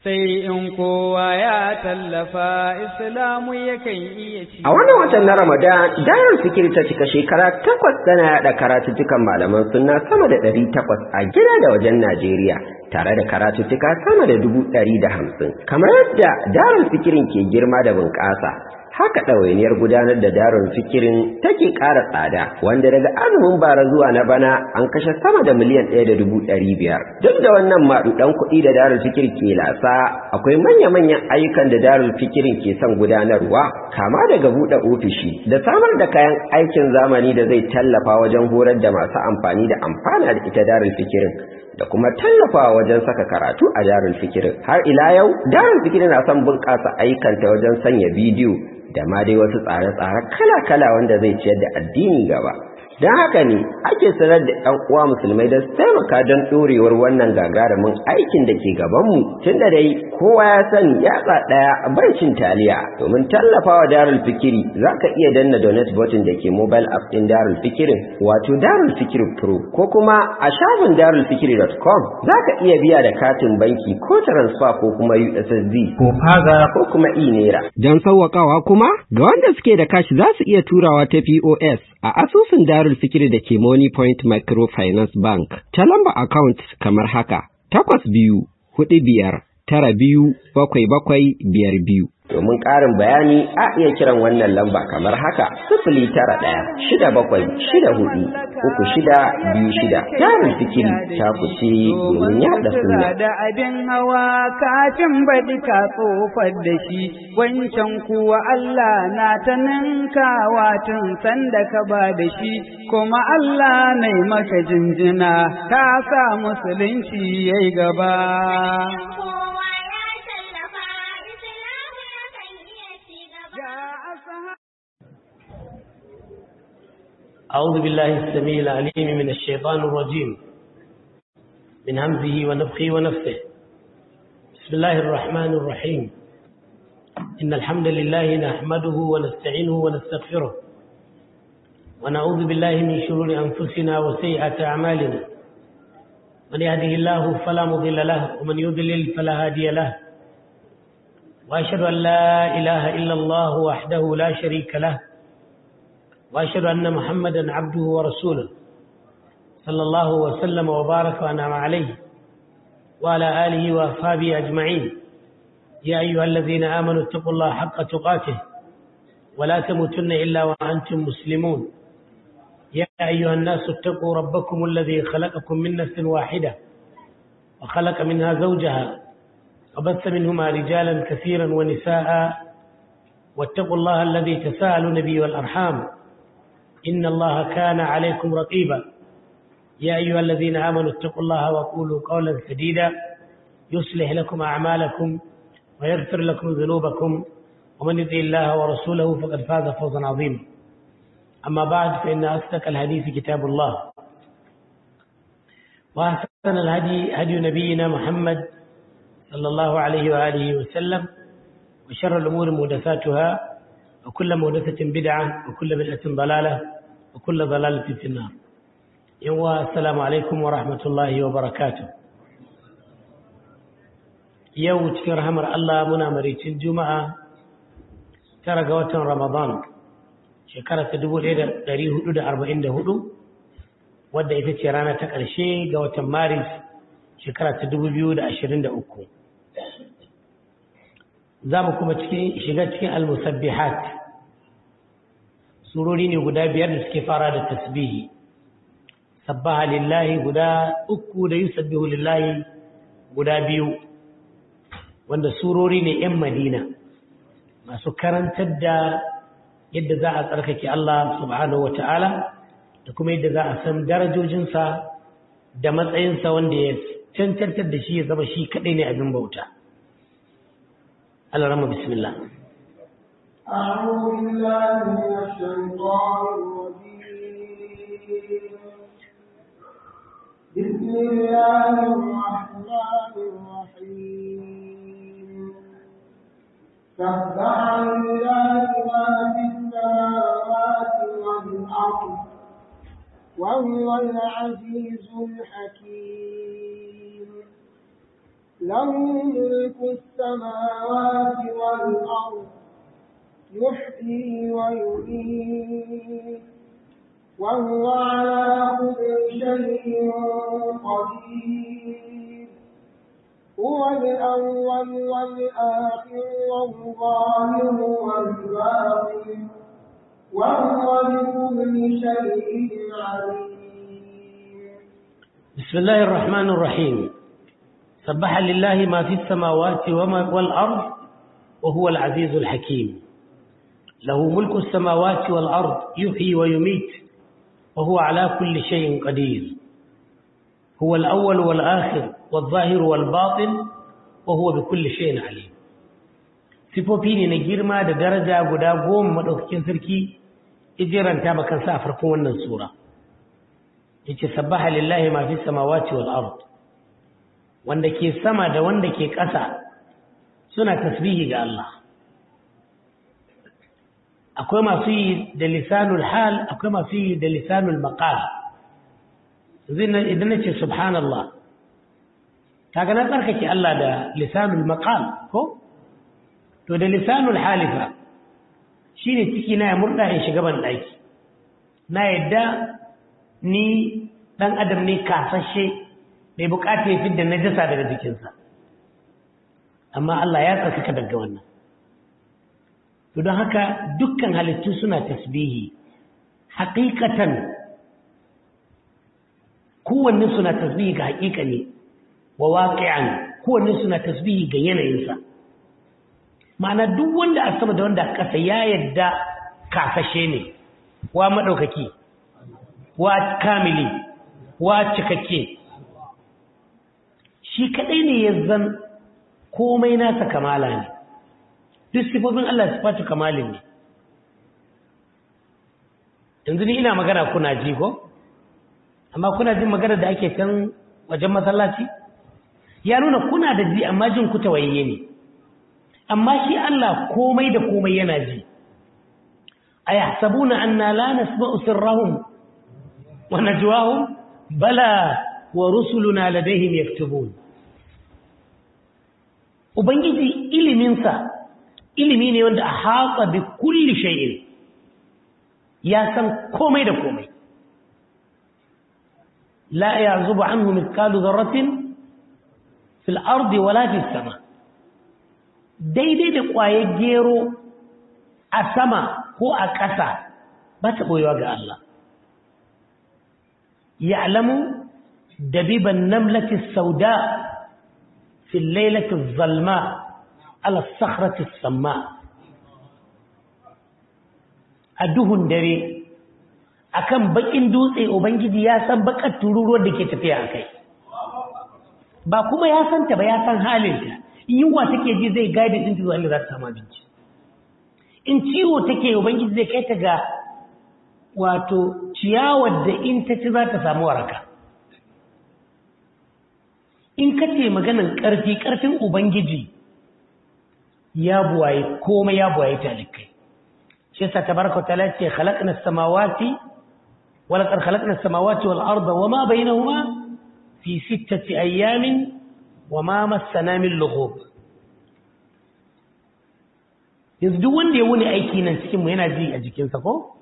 sai in kowa ya tallafa islamu yakan iya ci. A wannan watan na Ramadan, Darul Fikir ta cika shekara takwas tana yaɗa karatuttukan malaman sunna sama da ɗari takwas a gida da wajen Najeriya, tare da karatuttuka sama da dubu ɗari da hamsin. Kamar yadda Darul Fikirin ke girma da bunƙasa, haka ɗawainiyar gudanar da darun fikirin take ƙara tsada wanda daga azumin bara zuwa na bana an kashe sama da miliyan ɗaya da dubu ɗari biyar duk da wannan maɗuɗan kuɗi da darul fikir ke lasa akwai manya-manyan ayyukan da darul fikirin ke son gudanarwa kama daga buɗe ofishi da samar da kayan aikin zamani da zai tallafa wajen horar da masu amfani da amfana da ita darul fikirin da kuma tallafawa wajen saka karatu a darul fikirin har ila yau darul fikirin na son bunƙasa ayyukanta wajen sanya bidiyo da ma dai wasu tsare-tsare kala-kala wanda zai ciyar da addini gaba don haka ne ake sanar da ɗan uwa musulmai da su taimaka don ɗorewar wannan gagarumin aikin da ke gabanmu tun da dai kowa ya sani yatsa ɗaya bai cin taliya domin tallafawa darul fikiri za ka iya danna donate button da ke mobile app ɗin darul fikirin wato darul fikiri pro ko kuma a shafin darulfikiri.com za ka iya biya da katin banki ko transfer ko kuma ussd ko faga ko kuma e-naira don sauwaƙawa kuma ga wanda suke da kashi za su iya turawa ta pos a asusun darul fikiri da ke money point microfinance bank ta lamba account kamar haka takwas biyu hudu biyar tara biyu bakwai bakwai biyar biyu domin ƙarin bayani a iya kiran wannan lamba kamar haka sifili tara ɗaya shida bakwai shida hudu uku shida biyu shida jarin fikiri ta kuce domin yaɗa suna. da abin hawa kafin baɗi ka tsofar da shi wancan kuwa Allah na ta ninkawa tun sanda ka ba da shi kuma Allah na maka jinjina ka sa musulunci yayi gaba. أعوذ بالله السميع العليم من الشيطان الرجيم من همزه ونفخه ونفثه بسم الله الرحمن الرحيم إن الحمد لله نحمده ونستعينه ونستغفره ونعوذ بالله من شرور أنفسنا وسيئات أعمالنا من يهده الله فلا مضل له ومن يضلل فلا هادي له وأشهد أن لا إله إلا الله وحده لا شريك له وأشهد أن محمدا عبده ورسوله صلى الله وسلم وبارك وأنعم عليه وعلى آله وأصحابه أجمعين يا أيها الذين آمنوا اتقوا الله حق تقاته ولا تموتن إلا وأنتم مسلمون يا أيها الناس اتقوا ربكم الذي خلقكم من نفس واحدة وخلق منها زوجها وبث منهما رجالا كثيرا ونساء واتقوا الله الذي تساءلون به والأرحام إن الله كان عليكم رقيبا يا أيها الذين آمنوا اتقوا الله وقولوا قولا سديدا يصلح لكم أعمالكم ويغفر لكم ذنوبكم ومن يطع الله ورسوله فقد فاز فوزا عظيما أما بعد فإن أصدق الحديث كتاب الله وأحسن الهدي هدي نبينا محمد صلى الله عليه وآله وسلم وشر الأمور محدثاتها وكل محدثة بدعة وكل بدعة ضلالة وكل ضلالة في النار يوم السلام عليكم ورحمة الله وبركاته يوم cikin rahamar Allah muna maricin Juma'a tara ga watan Ramadan shekara ta 1444 wadda ita ce rana ta ƙarshe ga watan Maris shekara ta 2023 za mu kuma shiga cikin al-musabbihat surori ne guda biyar da suke fara da tasbihi sabbaha lillahi guda uku da yusabbihu lillahi guda biyu wanda surori ne 'yan madina masu karantar da yadda za a tsarkake Allah subhanahu wata'ala da kuma yadda za a san darajojinsa da matsayinsa wanda ya cancantar da shi ya zama shi kaɗai ne abin bauta. الرحمة بسم الله أعوذ بالله من الشيطان الرجيم بسم الله الرحمن الرحيم سبح لله ما في السماوات والأرض وهو العزيز الحكيم له ملك السماوات والأرض يحيي ويميت وهو على كل شيء قدير هو الأول والآخر والظاهر والباطن وهو بكل شيء عليم بسم الله الرحمن الرحيم سبح لله ما في السماوات وما والأرض وهو العزيز الحكيم له ملك السماوات والأرض يحيي ويميت وهو على كل شيء قدير هو الأول والآخر والظاهر والباطن وهو بكل شيء عليم sifofi ne na girma da daraja guda goma maɗaukakin sarki ijiranta makansa a farkon wannan sura yace sabbaha lillahi ma fi samawati wal ard wanda ke sama da wanda ke ƙasa suna tasbihi ga Allah akwai masu yi da lisanul hal akwai masu yi da lisanul maqal idan nace subhanallah kaga na tsarkake Allah da lisanul maqal ko to da lisanul halifa shine ciki na ya murda in shiga ban daki na yadda ni ɗan adam ne kasashe mai bukata ya fidda najasa daga jikinsa amma Allah ya tsarkaka daga wannan to don haka dukkan halittu suna tasbihi haƙiƙatan kowanne suna tasbihi ga haƙiƙa ne wa waƙi'an kowanne suna tasbihi ga yanayinsa ma'ana duk wanda a sama da wanda a ƙasa ya yadda kasashe ne wa maɗaukaki wa kamili wa cikakke shi kadai ne ya zan komai nasa kamala ne duk sifofin Allah sifatu kamalin ne yanzu ni ina magana kuna ji ko amma kuna jin magana da ake can wajen masallaci ya nuna kuna da ji amma jin ku tawayye ne amma shi Allah komai da komai yana ji ayahsabuna anna la nasma'u sirrahum ونجواهم بلى ورسلنا لديهم يكتبون ubangiji iliminsa ilimi ne wanda a haƙa bi kulli shay'in ya san komai da komai la ya'zubu anhu mithqalu dharratin fil ardi wala fis sama daidai da ƙwayar gero a sama ko a ƙasa ba ta boyewa ga Allah يعلم دبيب النملة السوداء في الليلة الظلماء على الصخرة السماء أدوهن دري akan bakin dutse ubangiji ya san bakar tururuwar da ke tafiya a kai ba kuma ya san ta ba ya san halinta in yunwa take ji zai gaida din zuwa inda za ta samu abinci in ciwo take ubangiji zai kai ta ga wato ciyawar da in ta ci za ta samu waraka in ka ce maganin ƙarfi ƙarfin ubangiji ya buwaye komai ya buwaye talikai shi yasa tabaraka ta'ala ce khalaqna as-samawati wa laqad khalaqna as-samawati wal arda wama bainahuma fi sittati ayamin wama massana min lughub yanzu duk wanda ya wuni aiki nan cikin mu yana ji a jikinsa ko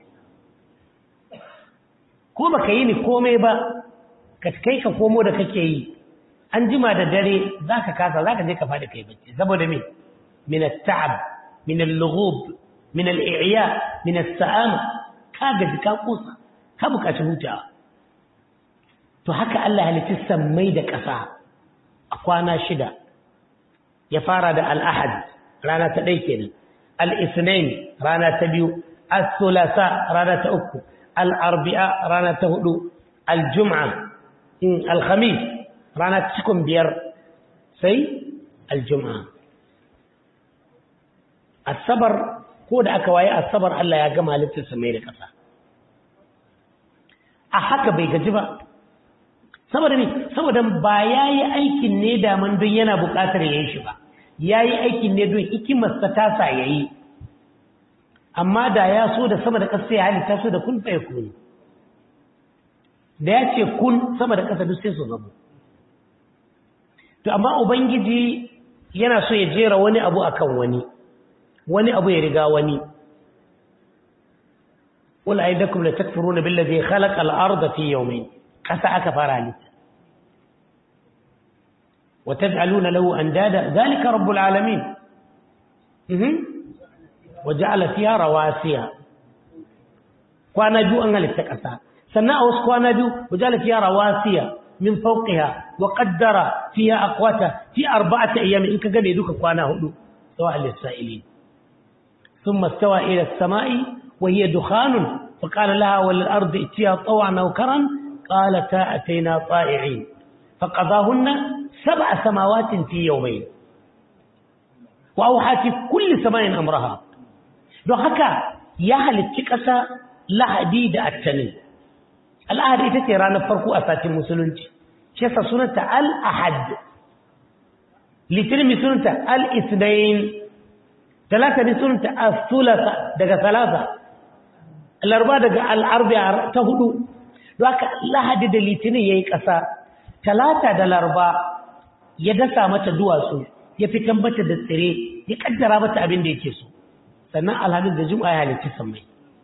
ko baka yi ni komai ba ka kai ka komo da kake yi an jima da dare zaka kasa zaka je ka fadi kai bacci saboda me min at-ta'ab min al-lughub min al-i'ya min as-sa'am ka gaji ka kusa ka bukaci hutawa to haka Allah halitta sammai da ƙasa a kwana shida ya fara da al-ahad rana ta ɗaya kenan al-ithnain rana ta biyu al-thulatha rana ta uku al'arbi'a rana ta hudu aljum'a in alhamis rana cikin biyar sai aljum'a asabar ko da aka waye asabar Allah ya gama halittarsa mai da ƙasa a haka bai gaji ba saboda ne saboda ba ya yi aikin ne daman don yana buƙatar ya yi shi ba ya yi aikin ne don hikimarsa ta sa ya yi amma da ya so da sama da ƙasa ya halitta so da kun tsaye kuni da ya ce kun sama da ƙasa duk sai su zama to amma ubangiji yana so ya jera wani abu akan wani wani abu ya riga wani wala aidakum la takfuruna billazi khalaqa al-ardha fi yawmayn kasa aka fara halitta wa taj'aluna lahu andada zalika rabbul alamin mhm wa ja'ala fiha rawasiya kwana biyu an halitta kasa sannan a wasu kwana biyu wa ja'ala fiha rawasiya min fawqiha wa qaddara fiha aqwata fi arba'ati ayyam in kaga ne duka kwana hudu sawa al-sa'ilin ثم استوى إلى السماء وهي دخان فقال لها وللأرض ائتيا طوعا أو كرا قالتا أتينا طائعين فقضاهن سبع سماوات في يومين وأوحى في كل سماء أمرها لو هكا يا هل التكسى لا حديد التنين الأهد إتتي رانا فرقو أساتي مسلونج شيسا سنة الأحد لتنمي سنة الاثنين talata ne sunanta as-sulasa daga salasa larba daga al-arba'a ta hudu don haka lahadi da litinin yayi kasa talata da larba ya dasa mata duwatsu ya fitan mata da tsire ya kaddara mata abin da yake so sannan alhamis da juma'a ya halitta sammai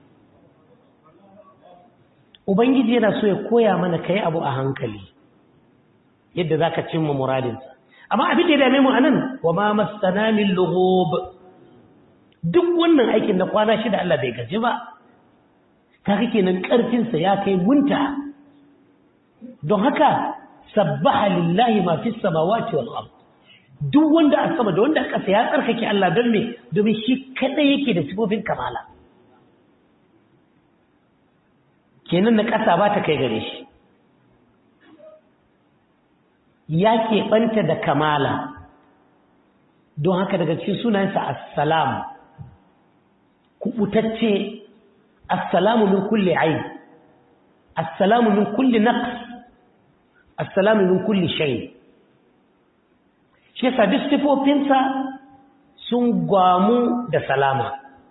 ubangiji yana so ya koya mana kai abu a hankali yadda zaka cimma muradinsa amma abin da ya dame mu anan wa ma masana min lughub duk wannan aikin na kwana shida Allah bai gaji ba kaga kenan karfinsa ya kai munta don haka sabbaha lillahi ma fis samawati wal ard duk wanda a sama da wanda a ƙasa ya tsarkake Allah don me domin shi kadai yake da sifofin kamala kenan na ƙasa ba ta kai gare shi ya keɓanta da kamala don haka daga cikin sunayensa assalamu kubutacce assalamu min kulli aib assalamu min kulli naqs assalamu min kulli shay shi yasa duk sifofinsa sun gwamu da salama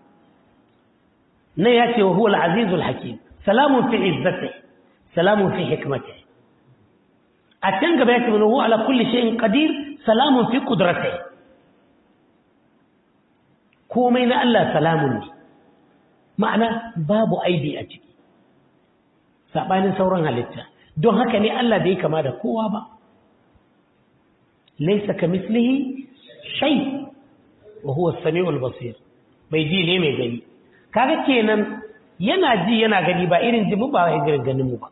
nan ya ce wa huwa al-azizul hakim salamun fi izzati salamun fi hikmati a can gaba ya ce wa huwa ala kulli shay'in qadir salamun fi qudratihi komai na Allah salamun ne ma'ana babu aibi a ciki saɓanin sauran halitta don haka ne Allah bai kama da kowa ba laisa ka mislihi shay wa huwa as-sami'ul basir bai ji ne mai gani kaga kenan yana ji yana gani ba irin ji mu ba irin ganin mu ba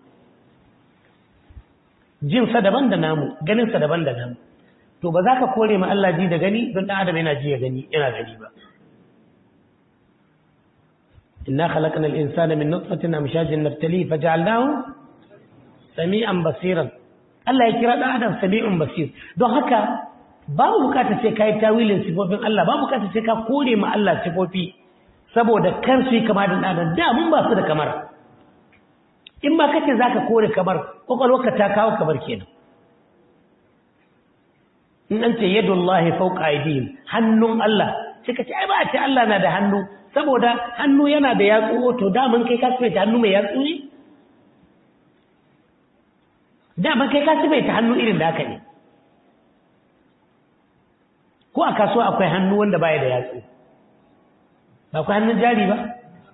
jin sa daban da namu ganin sa daban da namu to ba za ka kore ma Allah ji da gani don dan adam yana ji ya gani yana gani ba إنا خلقنا الإنسان من نطفة أمشاج نبتليه فجعلناه سميعا بصيرا Allah ya kira ɗan adam sami'un basir don haka babu bukatar sai ka yi tawilin sifofin Allah babu bukatar sai ka kore ma Allah sifofi saboda kan su yi kama da ɗan da mun ba su da kamar in ba kace zaka kore kamar kwakwalwarka ta kawo kamar kenan in an ce yadullahi fawqa aydihim hannun Allah sai ka ce ai ba a ce Allah na da hannu saboda hannu yana da yatsu to daman kai ka sifaita hannu mai yatsu ne daman kai ka sifaita hannu irin da haka ne ko a kasuwa akwai hannu wanda baya da yatsu ba akwai hannun jari ba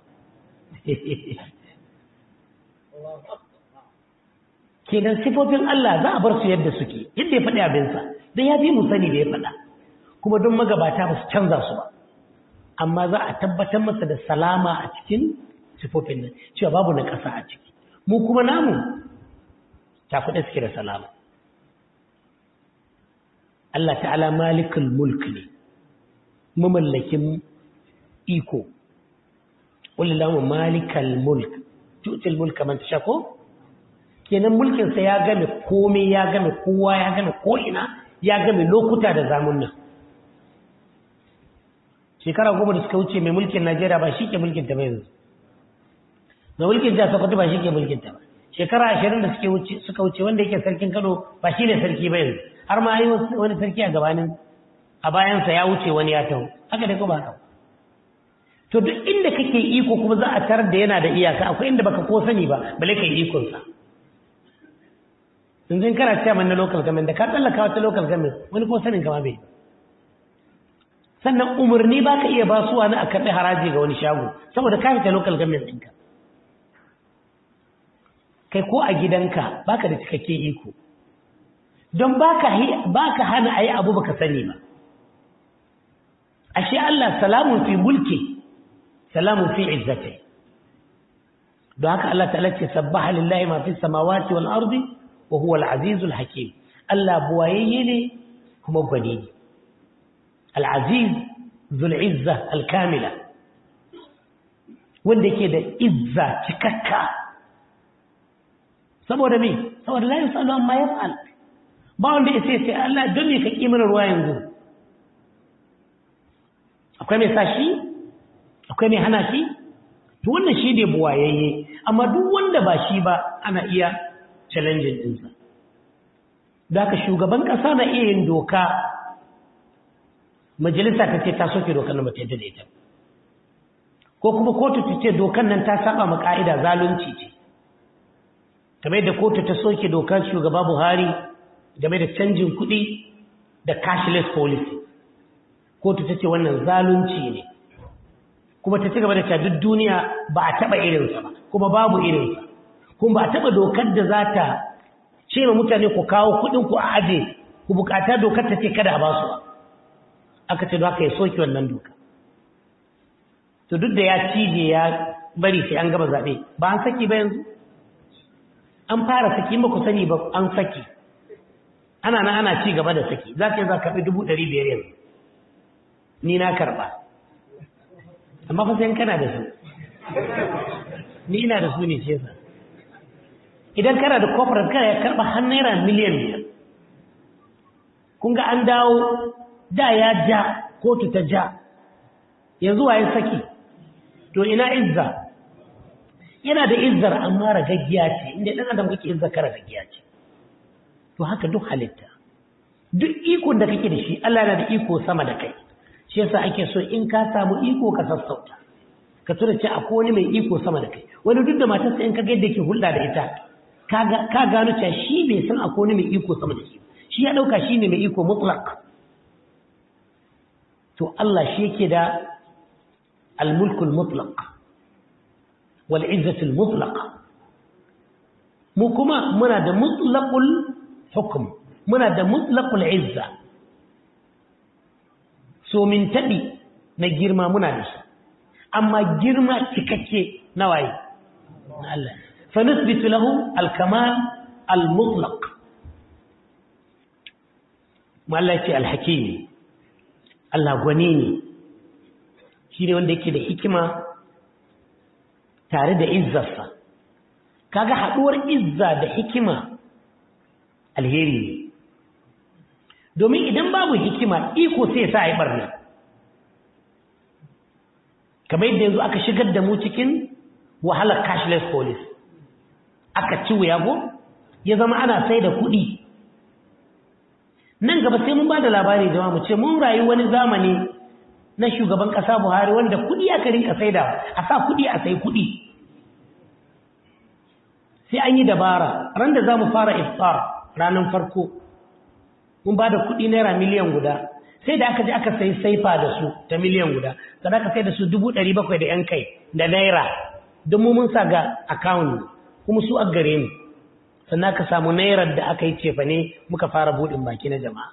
kenan sifofin Allah za a bar su yadda suke yadda ya faɗi abinsa don ya fi mu sani da ya faɗa kuma don magabata ba su canza su ba amma za a tabbatar masa da salama a cikin sifofin nan cewa babu na ƙasa a ciki mu kuma namu ta faɗa suke da salama Allah ta'ala malikul mulk ne mamallakin iko wallahu malikal mulk tu'til mulka man tasha ko kenan mulkin sa ya game komai ya game kowa ya game ko ina ya game lokuta da zamunna shekara goma da suka wuce mai mulkin Najeriya ba shi ke mulkin ta ba yanzu mai mulkin jihar Sokoto ba shi ke mulkin ta ba shekara ashirin da suka wuce wanda yake sarkin Kano ba shi ne sarki ba yanzu har ma yi wani sarki a gabanin a bayansa ya wuce wani ya taho haka dai ko ba haka to duk inda kake iko kuma za a tarar da yana da iyaka akwai inda baka ko sani ba bale kai ikon sa yanzu in kana cewa na local government da ka tsallaka wata local government wani ko sanin kama bai sannan umarni ba ka iya basuwa na a karɓi haraji ga wani shago saboda ka fita local government ɗinka kai ko a gidanka baka da cikakken iko don baka baka hana ayi abu baka sani ba ashe Allah salamun fi mulki salamun fi izzati don haka Allah ta'ala ce sabbaha lillahi ma fi samawati wal ardi wa huwa al-azizul hakim Allah buwayayye ne kuma gwani ne al-aziz zul izza al-kamila wanda yake da izza cikakka saboda me saboda la yusalu amma yaf'al ba wanda ya sai Allah don me ka kimar ruwa yanzu akwai mai sashi akwai mai hana shi to wannan shi ne buwayayye amma duk wanda ba shi ba ana iya challenging ɗinsa da haka shugaban ƙasa na iya yin doka majalisa ta ce ta soke dokar nan bata yadda da ita ko kuma kotu ta ce dokar nan ta saba ma ka'ida zalunci ce kamar da kotu ta soke dokar shugaba Buhari game da canjin kuɗi da cashless policy kotu ta ce wannan zalunci ne kuma ta ci gaba da cewa duk duniya ba a taɓa irinsa ba kuma babu irinsa kuma ba a taɓa dokar da za ta ce ma mutane ku kawo kuɗin ku a aje ku bukata dokar ta ce kada a basu ba aka ce haka ya soke wannan doka to duk da ya cije ya bari sai an gaba zaɓe ba an saki ba yanzu an fara saki ba ku sani ba an saki ana na ana ci gaba da saki za ka yi za ka fi dubu ɗari biyar yanzu ni na karɓa amma fa sai kana da su ni ina da su ne ce sa idan kana da corporate kana ya karɓa har naira miliyan biyar kun ga an dawo da ya ja kotu ta ja yanzu waye saki to ina izza yana da izzar amma ragaggiya ce inda ɗan adam kake izza ka ragaggiya ce to haka duk halitta duk ikon da kake da shi Allah yana da iko sama da kai shi yasa ake so in ka samu iko ka sassauta ka tura ce akwai wani mai iko sama da kai wani duk da matarsa in ka ga yadda yake hulɗa da ita ka gano cewa shi bai san akwai wani mai iko sama da shi shi ya ɗauka shi ne mai iko mutlak to Allah shi yake da al-mulkul mutlaq wal izzatul mutlaq mu kuma muna da mutlaqul hukm muna da mutlaqul izza so min tabi na girma muna da shi amma girma cikakke na waye na Allah fa nusbitu lahu al-kamal al-mutlaq mallaki al-hakim Allah gwani ne shi ne wanda yake da hikima tare da izzarsa kaga haɗuwar izza da hikima alheri ne domin idan babu hikima iko sai sa a yi ɓarna kamar yadda yanzu aka shigar da mu cikin wahalar cashless police aka ci wuyago ya zama ana sai da kuɗi nan gaba sai mun ba da labari jama'a mu ce mun rayu wani zamani na shugaban ƙasa Buhari wanda kuɗi aka rinka saida a sa kuɗi a sai kuɗi sai an yi dabara ran da za mu fara iftar ranar farko mun ba da kuɗi naira miliyan guda sai da aka je aka sai saifa da su ta miliyan guda sannan aka sai da su dubu ɗari bakwai da yan kai da naira don mu mun sa ga akawun kuma su a gare mu sannan ka samu nairar da aka yi cefa ne muka fara buɗin baki na jama'a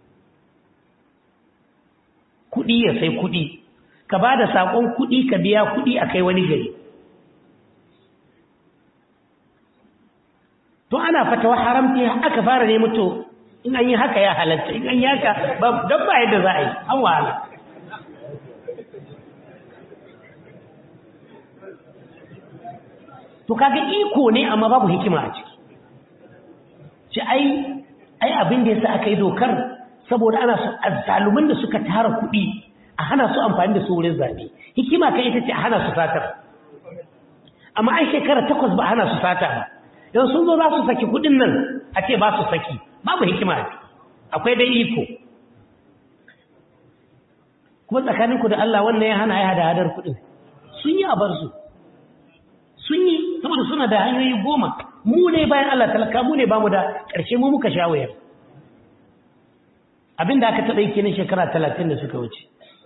kuɗi ya sai kuɗi ka ba da saƙon kuɗi ka biya kuɗi a kai wani gari to ana fatawa haramci aka fara ne mutu in an yi haka ya halatta in an yi haka don ba yadda za a yi an wahala to kaga iko ne amma babu hikima a ciki ci ai ai abin da yasa aka yi dokar saboda ana so azzaluman da suka tara kuɗi a hana su amfani da su wurin zabe hikima kai ita ce a hana su satar amma ai shekara takwas ba hana su sata ba don sun zo za su saki kuɗin nan a ce ba su saki babu hikima a akwai dai iko kuma tsakaninku da Allah wannan ya hana ya hada hadar kuɗin sun yi a bar su sun yi saboda suna da hanyoyi goma mu ne bayan Allah talaka mu ne bamu da ƙarshe mu muka sha wayar abinda aka taɓa yi kenan shekara talatin da suka wuce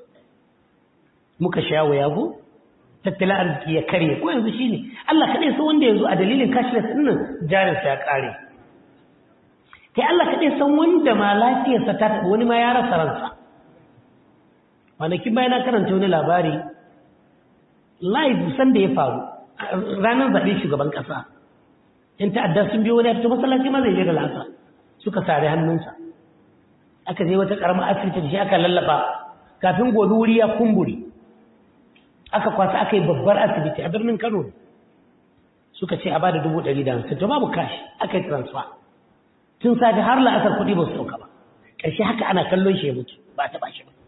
muka sha waya ko tattalin arziki ya karye ko yanzu shine Allah kaɗai san wanda yanzu a dalilin cashless ɗin nan jarinsa ya ƙare kai Allah kaɗai san wanda ma lafiyarsa ta taɓa wani ma ya rasa ransa kwanakin bayan na karanta wani labari live san da ya faru ranar zaɓe shugaban ƙasa yan ta'adda sun biyo wani fito masallaci ma zai je da lasa suka sare hannunsa aka je wata ƙaramar asibiti da shi aka lallaba kafin gobe wuri ya kumburi aka kwasa aka yi babbar asibiti a birnin kano suka ce a ba da dubu ɗari da hamsin to babu kashi aka yi transfer tun safe har la'asar kuɗi ba su sauka ba ƙarshe haka ana kallon shi ya mutu ba ta ba shi ba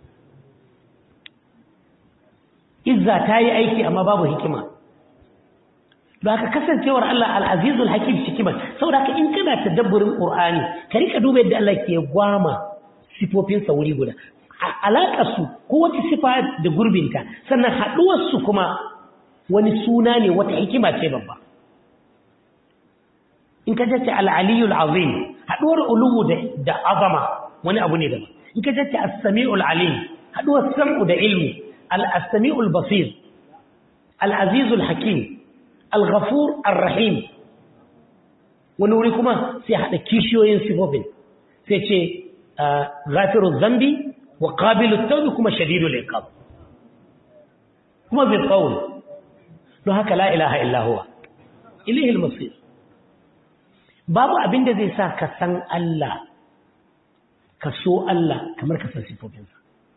izza ta yi aiki amma babu hikima da haka kasancewar Allah al'azizul hakim hikima saboda haka in kana tadabburin qur'ani ka rika duba yadda Allah ke gwama sifofin sa wuri guda alaƙar su ko wata sifa da gurbinta sannan haɗuwar su kuma wani suna ne wata hikima ce babba in ka jace al-aliyul azim haɗuwar uluwu da azama wani abu ne daban in ka jace as-sami'ul alim haɗuwar sam'u da ilmi al-sami'ul basir al-azizul hakim al-ghafur ar-rahim wani wuri kuma sai haɗa kishiyoyin sifofin sai ce ghafirul zambi wa qabilut tawbi kuma shadidul iqab kuma bil qawl don haka la ilaha illa huwa ilayhi al-masir babu abin da zai sa ka san Allah ka so Allah kamar ka san sifofinsa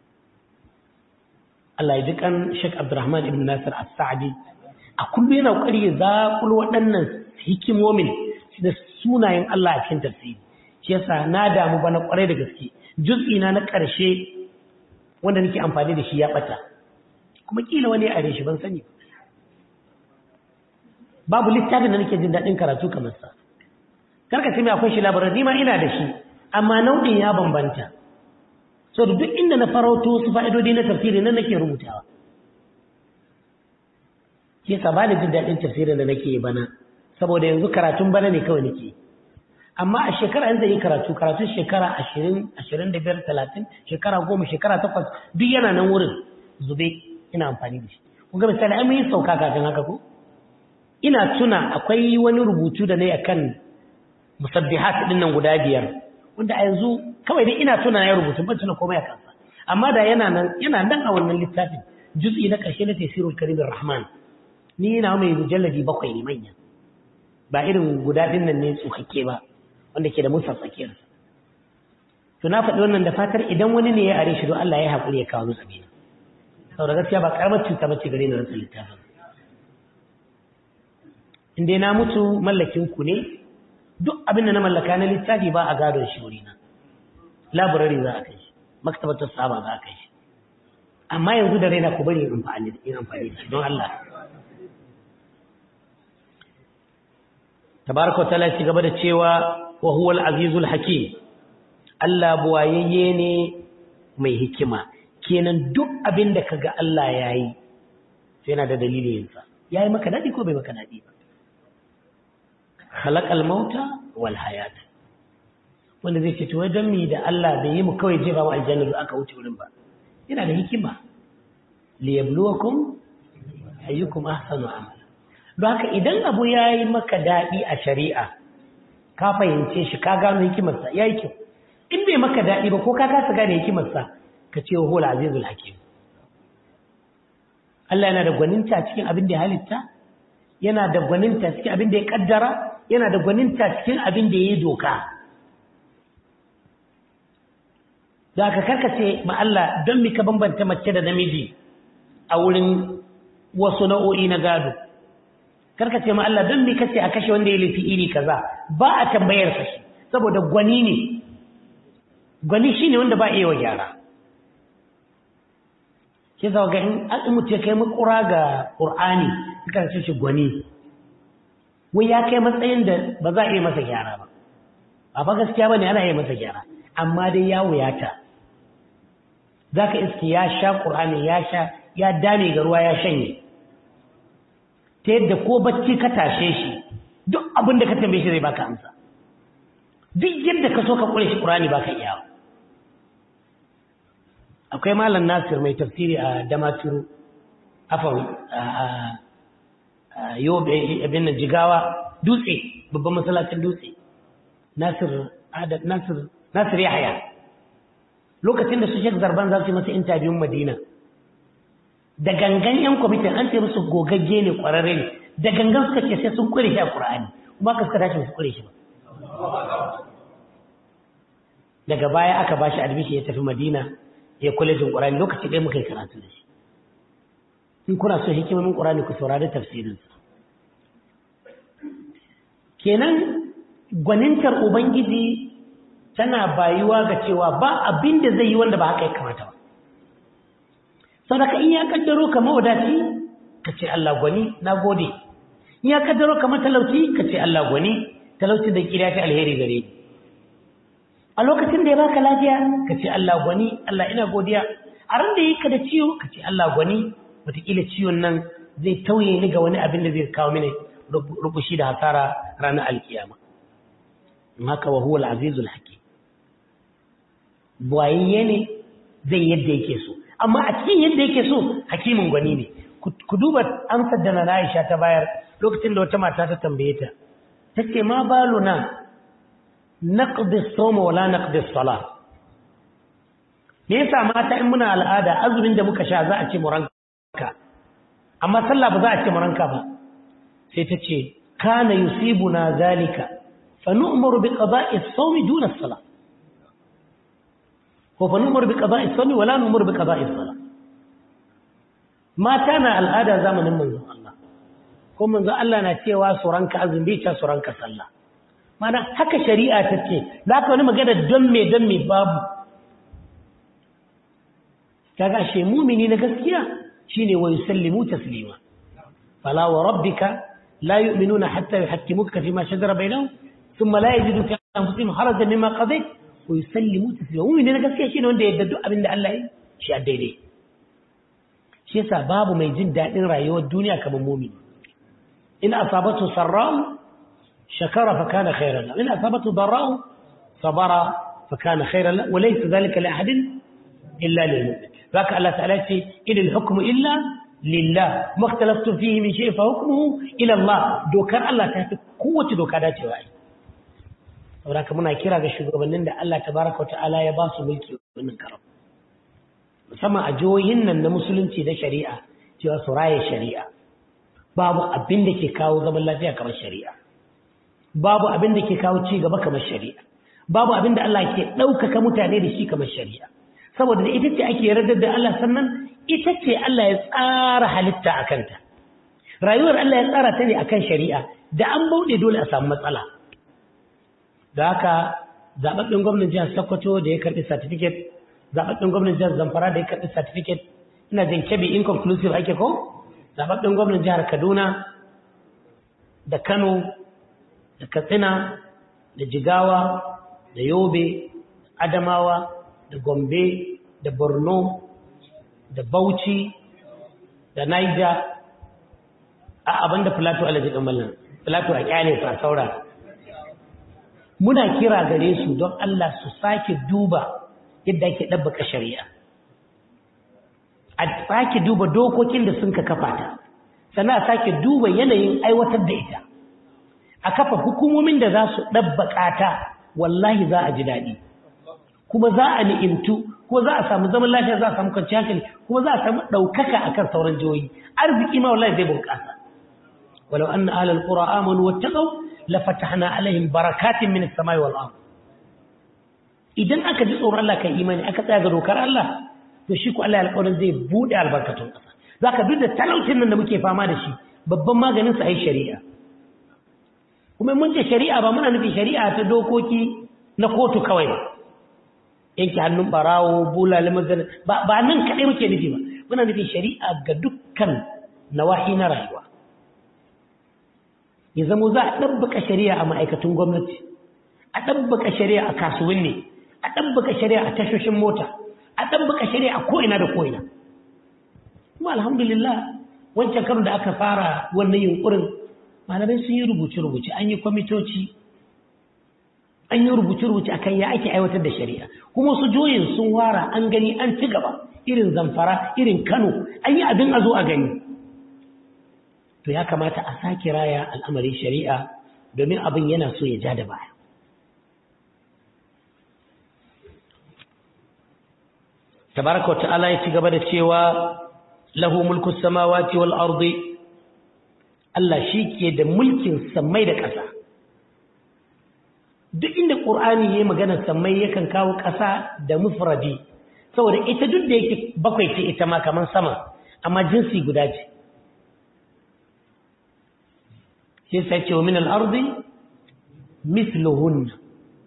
Allah ya ji kan Sheikh Abdurrahman ibn Nasir As-Sa'di a kullum yana kokari ya zakul waɗannan hikimomin da sunayen Allah a cikin tafsiri shi yasa na damu bana kwarai da gaske juz'i na na ƙarshe wanda nake amfani da shi ya bata kuma kila wani ya are shi ban sani babu littafin da nake jin daɗin karatu kamar sa karka ce mai akwai shi labarai ni ma ina da shi amma nau'in ya bambanta so da duk inda na farauto su fa'idodi na tafsiri nan nake rubutawa ke sa ba da jin daɗin tafsirin da nake bana saboda yanzu karatun bana ne kawai nake amma a shekara yanzu yi karatu karatun shekara ashirin ashirin da biyar talatin shekara goma shekara takwas duk yana nan wurin zube ina amfani da shi kun ga misali ai mun yi sauka kafin haka ko ina tuna akwai wani rubutu da na yi akan musabbihat din nan guda biyar wanda a yanzu kawai dai ina tuna ya rubutu ban tuna komai a kansa amma da yana nan yana nan a wannan littafin juz'i na karshe na tafsirul karim rahman ni ina mai mujalladi bakwai ne manya ba irin guda din nan ne tsukakke ba wanda ke da musa tsakiyar to na faɗi wannan da fatar idan wani ne ya are shi don Allah ya haƙuri ya kawo musu abin saboda gaskiya ba karamar cuta bace gare ni rantsa littafin in dai na mutu mallakin ku ne duk abin da na mallaka na littafi ba a gadon shi wurina laburari za a kai shi maktabatar saba za a kai shi amma yanzu da raina ku bari in amfani da shi don Allah tabaraka ta'ala ci gaba da cewa wa huwal azizul hakim Allah buwayayye ne mai hikima kenan duk abin da kaga Allah yayi sai yana da dalilin sa yayi maka dadi ko bai maka dadi ba khalaqal mauta wal hayat wanda zai ce to wajen mi da Allah bai yi mu kawai jefa mu aljanna da aka wuce wurin ba yana da hikima li yabluwakum ayyukum ahsanu amala don haka idan abu yayi maka dadi a shari'a ka fahimce shi ka gano hikimarsa yayi kyau in bai maka dadi ba ko ka kasa gane hikimarsa ka ce wa hul azizul hakim Allah yana da gwaninta cikin abin da ya halitta yana da gwaninta cikin abin da ya kaddara yana da gwaninta cikin abin da ya yi doka da aka karkace ma Allah don mika bambanta mace da namiji a wurin wasu nau'o'i na gado karkace ma Allah don mika ce a kashe wanda ya laifi iri kaza ba a tambayar sa shi saboda gwani ne gwani shine wanda ba iya wa gyara ke zaga in an mutu ya kai makura ga ƙur'ani suka ce shi gwani wai ya kai matsayin da ba za a iya masa gyara ba ba fa gaskiya ba ne ana iya masa gyara amma dai ya wuyata za ka iske ya sha ƙur'ani ya sha ya dame ga ruwa ya shanye ta yadda ko bacci ka tashe shi duk abin da ka tambaye shi zai baka amsa duk yadda ka so ka ƙure shi ƙur'ani baka iya akwai malam nasir mai tafsiri a damaturu afan yobe abin nan jigawa dutse babban masallacin dutse nasir adad nasir nasir yahya lokacin da su shek zarban za su yi masa intabiyun madina da gangan yan kwamitin an ce musu gogagge ne kwararre ne da gangan suka ce sai sun kure shi a qur'ani kuma ka suka tashi su kure shi ba daga baya aka bashi admission ya tafi madina ya kwalejin qur'ani lokaci ɗaya muka yi karatu da shi in kuna so hikimomin qur'ani ku saurari tafsirinsa kenan gwanintar ubangiji tana bayuwa ga cewa ba abin da zai yi wanda ba haka ya kamata ba saboda in ya kaddaro ka mawadaci ka ce Allah gwani na gode in ya kaddaro ka matalauci ka ce Allah gwani talauci da kira ta alheri gare ni a lokacin da ya baka lafiya ka ce Allah gwani Allah ina godiya a ran da yake da ciwo ka ce Allah gwani wataƙila ciwon nan zai tauye ni ga wani abin da zai kawo mini rubushi da hasara ranar alkiyama haka wa huwa al-azizul hakim buwayayye ne zai yadda yake so amma a cikin yadda yake so hakimin gwani ne ku duba amsar da na Aisha ta bayar lokacin da wata mata ta tambaye ta tace ma baluna naqdi as-sawm wa la naqdi as-salah me yasa mata in muna al'ada azumin da muka sha za a ce mu ranka amma sallah ba za a ce mu ranka ba sai ta ce kana yusibuna zalika fa nu'maru bi qada'i as-sawm duna as-salah ko fa nu'maru bi qada'i as-sawm wa la nu'maru bi qada'i as-salah mata na al'ada zamanin manzon Allah ko manzon Allah na cewa su ranka azumi ta su ranka sallah mana haka shari'a ta ce za ka wani magana don me don me babu kaga she mumini na gaskiya shine wa yusallimu taslima fala wa rabbika la yu'minuna hatta yuhakkimuka fima shajara bainahum thumma la yajidu fi anfusihim harajan mimma qadayt wa yusallimu taslima mumini na gaskiya shine wanda ya yadda abinda Allah ya shi a daidai shi yasa babu mai jin dadin rayuwar duniya kamar mumini in asabatu sarra'u shakara fa kana khairan lahu in asabatu darra'u sabara fa kana khairan lahu wa laysa dhalika li ahadin illa lil mu'min ذاك الله تعالى إن الحكم إلا لله ما اختلفتم فيه من شيء فحكمه إلى الله دوكار الله تهت قوة دوكار داتي وعي وذاك منا كرا شغبنين da Allah tabaraka ta'ala ya ba su mulki wannan karam musamman a jihohin nan na musulunci da shari'a cewa su raye shari'a babu abin da ke kawo zaman lafiya kamar shari'a babu abin da ke kawo ci gaba kamar shari'a babu abin da Allah ke ɗaukaka mutane da shi kamar shari'a saboda ita ce ake yardar da Allah sannan ita ce Allah ya tsara halitta a kanta rayuwar Allah ya tsara ta ne akan shari'a da an bauɗe dole a samu matsala da haka zaɓaɓɓen gwamnan jihar Sokoto da ya karɓi certificate zaɓaɓɓen gwamnan jihar Zamfara da ya karɓi certificate ina jin kebi inconclusive ake ko zaɓaɓɓen gwamnan jihar Kaduna da Kano da Katsina da Jigawa da Yobe Adamawa da Gombe, da Borno, da Bauchi, da Niger, a abin da Filato Alhaji Ɗanmalin, Filato a ƙyale fa saura. Muna kira gare su don Allah su sake duba yadda ake ɗabbaka shari'a. A sake duba dokokin da sun ka kafa ta, sannan a sake duba yanayin aiwatar da ita. A kafa hukumomin da za su ɗabbaka ta, wallahi za a ji daɗi. kuma za a ni'imtu ko za a samu zaman lafiya za a samu kwanciyar hankali kuma za a samu ɗaukaka akan sauran jihohi arziki ma wallahi zai bunƙasa walau anna ahlal qura amanu wattaqaw la fatahna alaihim barakatin min as-samai wal ard idan aka ji tsoron Allah kai imani aka tsaya ga dokar Allah to shi ko Allah alƙawarin zai bude albarkatun ƙasa zaka duk da talaucin nan da muke fama da shi babban maganin sa ai shari'a kuma mun ce shari'a ba muna nufin shari'a ta dokoki na kotu kawai ba yanke hannun barawo bulale mazana ba ba nan kaɗai muke nufi ba muna nufin shari'a ga dukkan nawahi na rayuwa ya zamo za a ɗabbaka shari'a a ma'aikatun gwamnati a ɗabbaka shari'a a kasuwanni a ɗabbaka shari'a a tashoshin mota a ɗabbaka shari'a a ko'ina da ko'ina kuma alhamdulillah wancan karin da aka fara wannan yunkurin malamai sun yi rubuce-rubuce an yi kwamitoci an yi rubuce-rubuce akan ya ake aiwatar da shari'a kuma su joyin sun wara an gani an ci gaba irin zamfara irin kano an yi abin a zo a gani to ya kamata a sake raya al'amarin shari'a domin abin yana so ya ja da baya tabaraka wa ta'ala ya ci gaba da cewa lahu mulku samawati wal ardi Allah shi ke da mulkin sammai da ƙasa duk inda ƙur'ani ya yi maganar sammai yakan kawo ƙasa da mufradi saboda ita duk da yake bakwai ce ita ma kamar sama amma jinsi guda ce shi sai ce wa min al-ardi mithluhun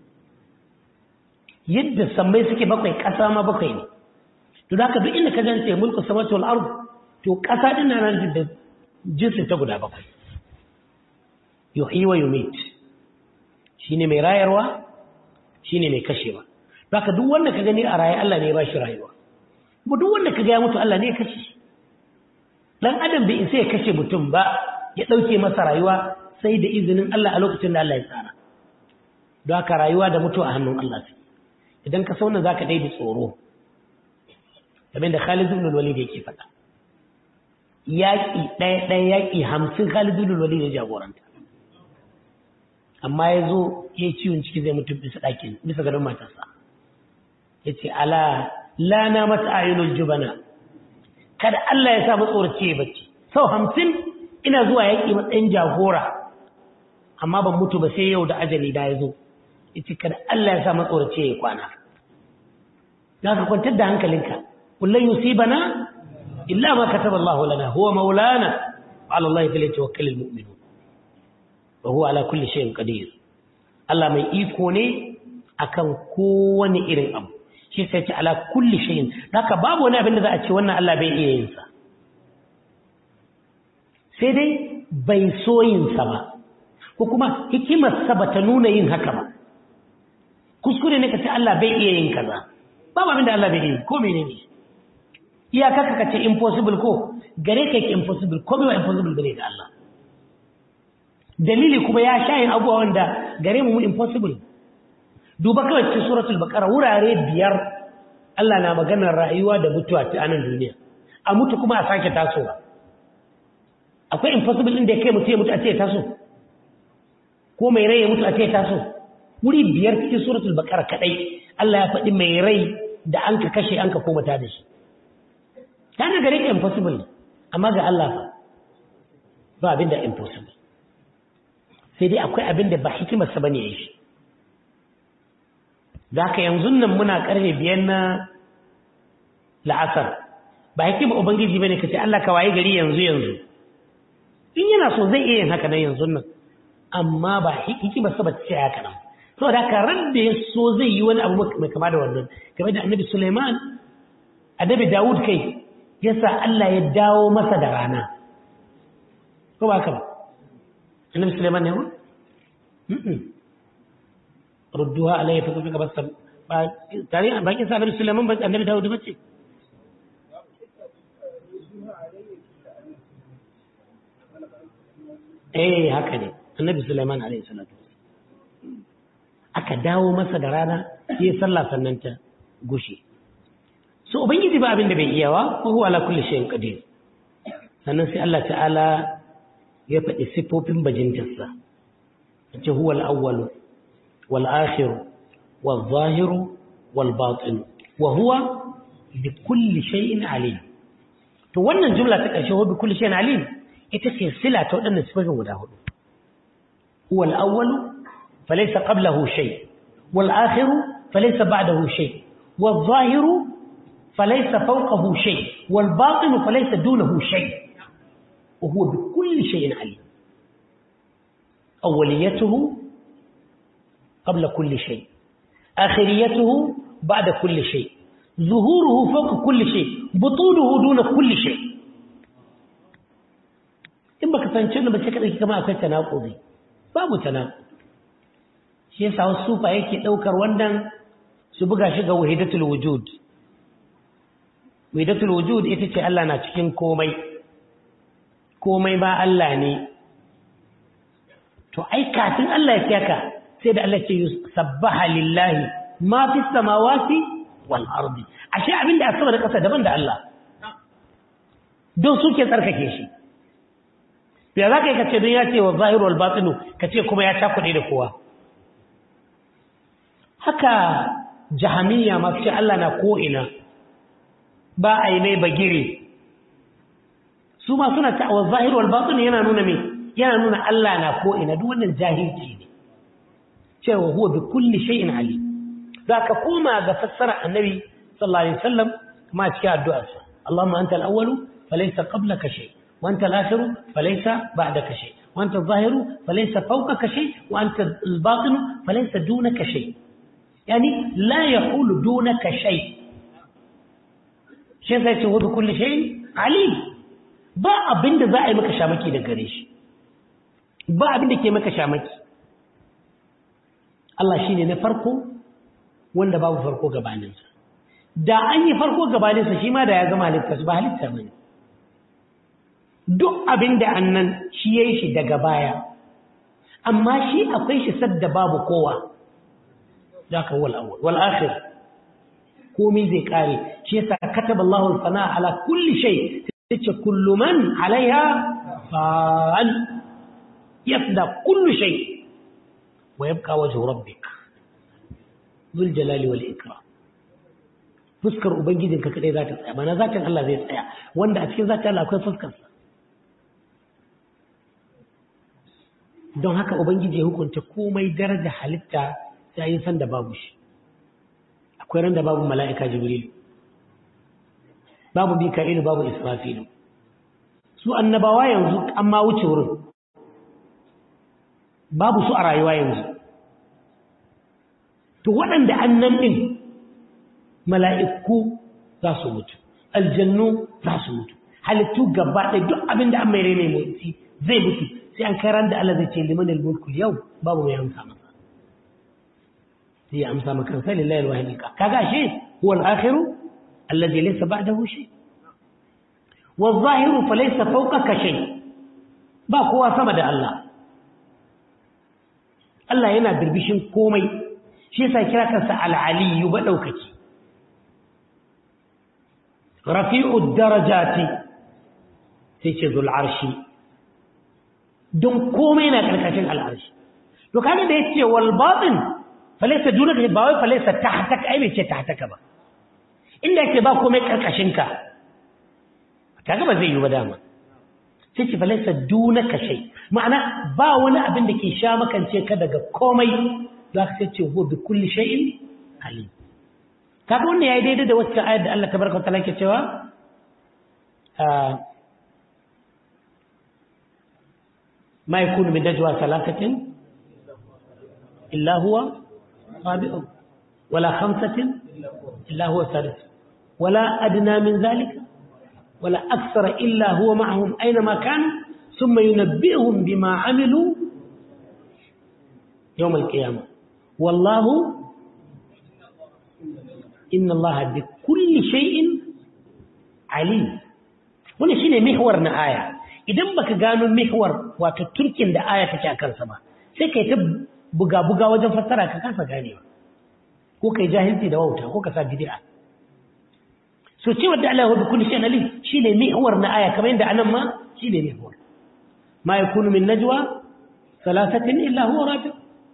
yadda sammai suke bakwai ƙasa ma bakwai ne to da haka duk inda ka gance mulku samawati wal ard to ƙasa din nan da jinsi ta guda bakwai yuhyi wa yumit shine mai rayarwa shine mai kashewa baka duk wanda ka gani a raye Allah ne ya bashi rayuwa kuma duk wanda ka ga ya mutu Allah ne ya kashe shi dan adam bai isa ya kashe mutum ba ya dauke masa rayuwa sai da izinin Allah a lokacin da Allah ya tsara don haka rayuwa da mutuwa a hannun Allah sai idan ka sauna zaka daidai tsoro kamar da Khalid ibn Walid yake faɗa yaƙi ɗaya ɗaya yaƙi hamsin Khalid ibn Walid ya jagoranta amma ya zo ya yi ciwon ciki zai mutu bisa ɗakin bisa gadon matarsa ya ce ala lana mata ayyulul jubana kada Allah ya sa matsoraci ya bacci sau hamsin ina zuwa yaƙi matsayin jagora amma ban mutu ba sai yau da ajali da ya zo ya ce kada Allah ya sa matsoraci ya yi kwana za ka kwantar da hankalinka kullum yusibana illa ma kataba Allah lana huwa maulana ala Allah falyatawakkalul mu'minun wa huwa ala kulli shay'in qadir Allah mai iko ne akan kowane irin abu shi sai ce ala kulli shay'in haka babu wani abin da za a ce wannan Allah bai iya yin sa sai dai bai so yin sa ba ko kuma hikimar sa bata nuna yin haka ba kuskure ne ka ce Allah bai iya yin kaza babu abin da Allah bai iya ko menene iyaka ka ce impossible ko gare ka yake impossible ko bai impossible bane da Allah dalili kuma ya sha yin abubuwa wanda gare mu impossible duba kawai cikin suratul baqara wurare biyar Allah na maganar rayuwa da mutuwa ta anan duniya a mutu kuma a sake tasowa akwai impossible inda kai mutu ya mutu a ce taso ko mai rai ya mutu a ce taso wuri biyar cikin suratul baqara kadai Allah ya faɗi mai rai da an ka kashe an ka koma ta da shi ta ga gare ka impossible amma ga Allah ba abin da impossible sai dai akwai abin da ba hikimarsa ba ne ya shi za ka yanzu nan muna karfe biyan na la'asar ba hikimar ubangiji ba ne ka ce Allah ka waye gari yanzu yanzu in yana so zai iya yin haka nan yanzu nan amma ba hikimarsa ba ce haka nan so da haka ran da ya so zai yi wani abu mai kama da wannan game da annabi suleiman annabi dawud kai yasa Allah ya dawo masa da rana ko ba ka ba annabi Sulaiman ne wa rudduha alayhi fa kuka basta ba tare ba kin sa annabi Sulaiman ba annabi Dawud bace eh haka ne annabi Sulaiman alayhi salatu aka dawo masa da rana sai sallah sannan ta gushe so ubangiji ba abin da bai iyawa ko huwa ala kulli shay'in qadir sannan sai Allah ta'ala ya faɗi siffofin bajintarsa ce huwa al'awwalu wal'akhiru wal-zahiru wal-batinu wa huwa bi kulli shay'in alim to wannan jumla ta ƙarshe huwa bi kulli shay'in alim ita ce sila ta waɗannan siffofin guda hudu huwa al'awwalu falaysa qablahu shay wal-akhiru falaysa ba'dahu shay wal-zahiru falaysa fawqahu shay wal-batinu falaysa dunahu shay وهو بكل شيء عليم أوليته قبل كل شيء آخريته بعد كل شيء ظهوره فوق كل شيء بطوله دون كل شيء in baka fahimci wannan ba sai ka dauki kamar akwai tanakudi babu tanakudi shi yasa wasu sufa yake daukar wannan su buga shi ga wahidatul wujud wahidatul wujud ita ce Allah na cikin komai komai ba Allah ne to ai kafin Allah ya kiyaka sai da Allah ce sabbaha lillahi ma fi samawati wal ardi ashe abin da sama da ƙasa daban da Allah don suke tsarkake shi ya za ka yi kace don ya ce wa zahiru wal batinu kace kuma ya cakuɗe da kowa haka jahamiya masu ce Allah na ko'ina ba a yi mai bagire su ma suna ta wa zahiru wal batinu yana nuna mai yana nuna Allah na ko'ina duk wannan jahilci ne cewa huwa bi kulli shay'in ali za ka koma ga fassara annabi sallallahu alaihi wasallam kuma cikin addu'arsa Allahumma anta al-awwalu falaysa qablaka shay wa anta al-akhiru falaysa ba'daka shay wa anta adh-dhahiru falaysa fawqaka shay wa anta al-batinu falaysa dunaka shay yani la yaqulu dunaka shay shi sai ce wa bi kulli shay'in alim ba abinda za a yi maka shamaki da gare shi ba abinda ke maka shamaki Allah shi ne na farko wanda babu farko gabaninsa da an yi farko gabaninsa shi ma da ya gama halittarsa ba halitta ba ne duk abin da annan shi ya yi shi daga baya amma shi akwai shi sadda babu kowa za ka wal akhir komi zai kare shi yasa kataba Allahu al-fana ala kulli shay tace kullu man alaiha fa'al yafda kullu shay ويبقى وجه ربك ذو الجلال والإكرام fuskar ubangijinka kadai za ta tsaya mana zatin Allah zai tsaya wanda a cikin zatin Allah akwai fuskarsa don haka ubangiji ya hukunta komai daraja halitta sai yin san da babu shi akwai ran da babu mala'ika jibril babu mika'ilu babu israfilu su annabawa yanzu an ma wuce wurin babu su a rayuwa yanzu to waɗanda annan ɗin mala'iku za su mutu aljannu za su mutu halittu gaba ɗaya duk abin da an mai rene motsi zai mutu sai an kai ran da Allah zai ce liman al-mulku yau babu mai amsa masa sai ya amsa maka sai lillahi al-wahid kaga shi huwa al-akhiru alladhi laysa ba'dahu shay والظاهر فليس فوقك شيء ba kowa sama da Allah Allah yana birbishin komai shi yasa kira kansa al-aliyu ba daukaki rafi'ud darajati sai ce zul arshi don komai na karkashin al-arshi to kaga da yace wal batin falaysa dunaka ba wai falaysa tahtaka ai bai ce tahtaka ba inda yake ba komai karkashin ka kaga ba zai yi ba dama sai ce falaysa dunaka shay ma'ana ba wani abin da ke sha makance ka daga komai za ka sai ce huwa bi kulli shay'in alim kaga wannan yayi daidai da wacce ayar da Allah tabaraka wa ta'ala ke cewa ma yakunu min najwa salatatin illa huwa rabi'u wala khamsatin illa huwa sadis wala adna min zalika wala akthara illa huwa ma'ahum aynama kanu ثم ينبئهم بما عملوا يوم القيامة والله إن الله بكل شيء عليم wani shine mihwar na aya idan baka gano mihwar wato turkin da aya take a kansa ba sai kai ta buga-buga wajen fassara ka kasa ganewa ko kai jahilci da wauta ko ka sa bid'a so cewa da Allah bi kulli shay'in alim shine mihwar na aya kamar yadda anan ma shine mihwar ما يكون من نجوى ثلاثة إلا هو رابع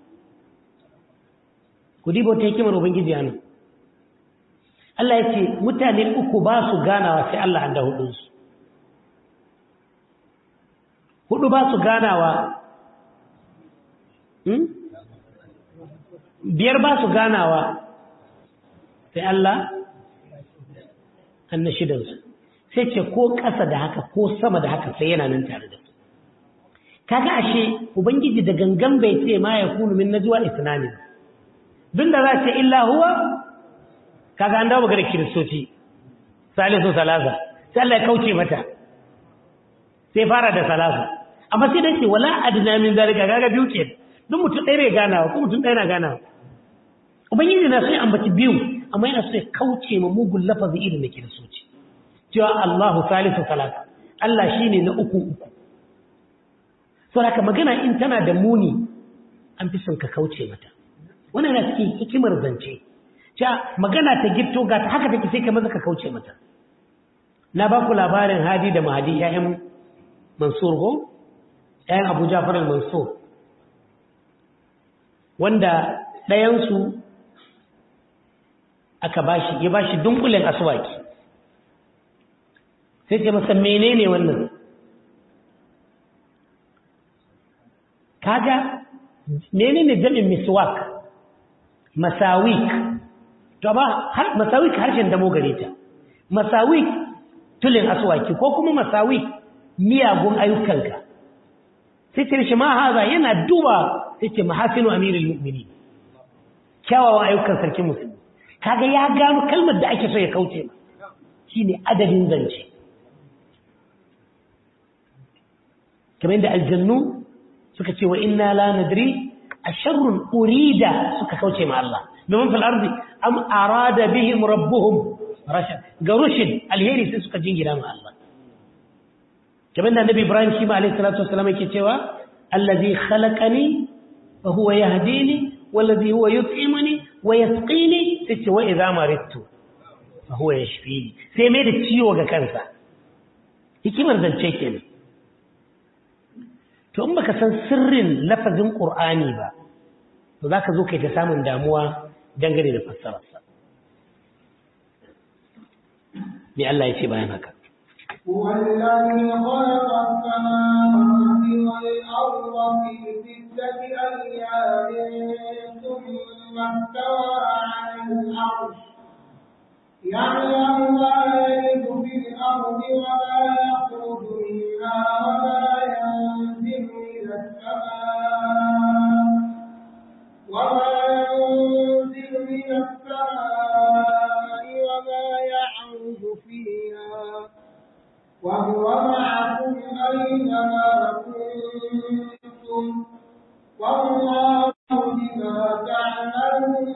kudi bauta hikimar ubangiji anan Allah ya ce mutane uku ba su ganawa sai Allah da hudunsu hudu ba su ganawa biyar ba su ganawa sai Allah an na shidansu sai ce ko ƙasa da haka ko sama da haka sai yana nan tare da su kaga ashe ubangiji da gangan bai ce ma ya kunu min najwa isnani duk da za ce illa huwa kaga an dawo magana kiristoci salisu salasa sai Allah ya kauce mata sai fara da salasa amma sai dai ce wala adna min zalika kaga biyu ke duk mutum ɗaya bai ganawa ko mutum ɗaya na ganawa ubangiji na so ya ambaci biyu amma yana so ya kauce ma mugun lafazi irin na kiristoci cewa Allahu salisu salasa Allah shine na uku uku sau haka magana in tana da muni an fi son ka kauce mata wannan na cikin hikimar zance cewa magana ta gitto ga ta haka take sai ka maza ka kauce mata na ba ku labarin hadi da mahadi ƴaƴan mansur ko ƴaƴan abu jafar al-mansur wanda ɗayansu aka bashi ya bashi dunkulen aswaki sai ce masa menene wannan kaga menene jami'in miswak masawik to ba har masawik harshen damo gare ta masawik tulin aswaki ko kuma masawik miyagun ayyukanka sai ce shi ma haza yana duba sai ce mahasinu amirul mu'minin kyawawan ayyukan sarkin musulmi kaga ya gano kalmar da ake so ya kauce ma shine adadin zance kamar yadda aljannu suka ce wa inna la nadri asharrun urida suka kauce ma Allah domin fil ardi am arada bihim rabbuhum rashad ga rushid alheri sai suka jingira ma Allah kamar da annabi Ibrahim shi ma alayhi salatu wassalam yake cewa allazi khalaqani fa huwa yahdini wallazi huwa yut'imuni wa yasqini sai wa idza maridtu fa huwa yashfini sai mai da ciwo ga kansa hikimar zance kenan to in baka san sirrin lafazin qur'ani ba to zaka zo kai ta samun damuwa dangane da fassararsa me Allah ya ce bayan haka هو الذي خلق السماوات والأرض في ستة أيام ثم استوى على العرش يعلم ما يلد في الأرض وما يخرج منها وما ينزل من السماء وما ينزل من السماء وما يعرج فيها وهو معكم أينما كنتم والله بما تعملون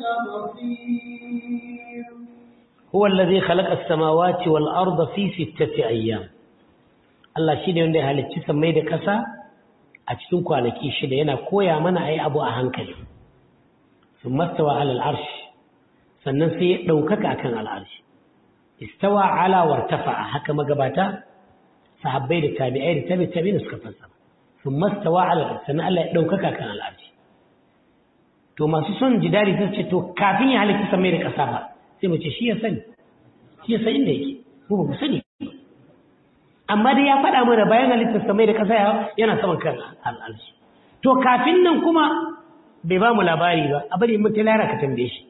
بصير هو الذي خلق السماوات والأرض في ستة أيام Allah shi ne wanda ya halicci sammai da ƙasa a cikin kwanaki shida yana koya mana a yi abu a hankali sun mastawa alal arshi sannan sai ya ɗaukaka akan al'arshi istawa ala wartafa a haka magabata sahabbai da tabi'ai da tabi tabi da suka fassara sun mastawa alal arshi sannan Allah ya ɗaukaka akan al'arshi to masu son jidari sun ce to kafin ya halitta sammai da ƙasa ba sai mu ce shi ya sani shi ya san inda yake mu ba mu sani amma dai ya faɗa mana bayan halittar samai da ƙasa yana saman kan al'arshi to kafin nan kuma bai ba mu labari ba a bari mutu lara ka tambaye shi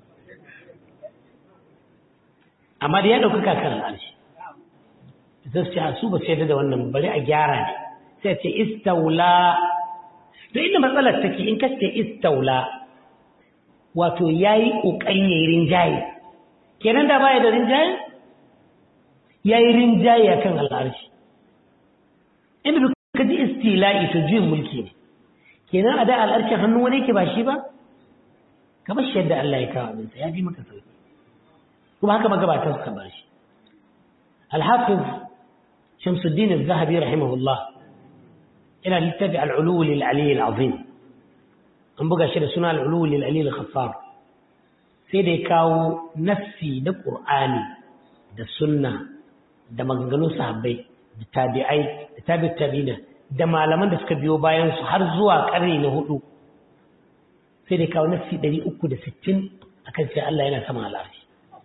amma da ya ɗaukaka kan al'arshi zai ce a su ba sai da wannan bari a gyara ne sai ce istaula to inda matsalar take in ka ce istaula wato ya yi ƙoƙarin ya yi rinjaye kenan da baya da rinjaye ya yi rinjaye a kan al'arshi inda duk ka ji istila'i to juyin mulki ne kenan a da al'arshin hannun wani yake ba shi ba ka bar shi yadda Allah ya kawo abinsa ya ji maka sauki kuma haka magabatan suka bar shi alhafiz shamsuddin az-zahabi rahimahullah ina littafi al-ulu lil ali al-azim an buga shi da suna al-ulu lil ali al-khaffar sai da ya kawo nassi da qur'ani da sunna da maganganun sahabbai da tabi'ai da tabi'ut tabi'ina da malaman da suka biyo bayan su har zuwa karni na hudu sai da kawo nafsi 360 akan sai Allah yana sama al'arshi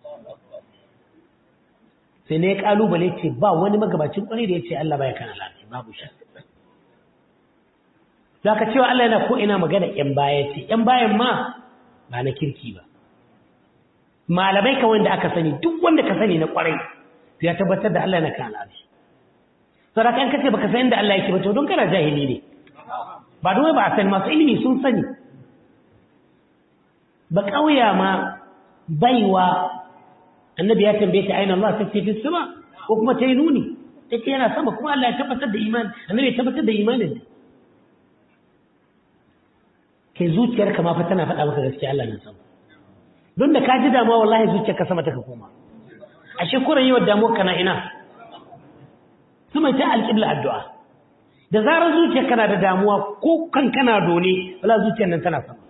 sai ne ya kalubale ce ba wani magabacin kwarai da ya ce Allah baya kan al'arshi babu shi za ka cewa Allah yana ko ina magana ‘yan baya ce ‘yan bayan ma ba na kirki ba malamai ka wanda aka sani duk wanda ka sani na kwarai ya tabbatar da Allah yana kan al'arshi sadaka in kace baka san inda Allah yake ba to don kana jahili ne ba don ba a san masu ilimi sun sani ba kauya ma baiwa annabi ya tambaye ta aina Allah sai fi sama ko kuma ta yi nuni take yana sama kuma Allah ya tabbatar da imani annabi ya tabbatar da imanin kai zuciyarka ma fa tana faɗa maka gaskiya Allah na sama don da ka ji damuwa wallahi zuciyarka sama ta ka koma ashe kuran yi wa damuwar kana ina sama ta alƙibla addu'a da zarar zuciya kana da damuwa ko kan kana dole wala zuciyar nan tana sama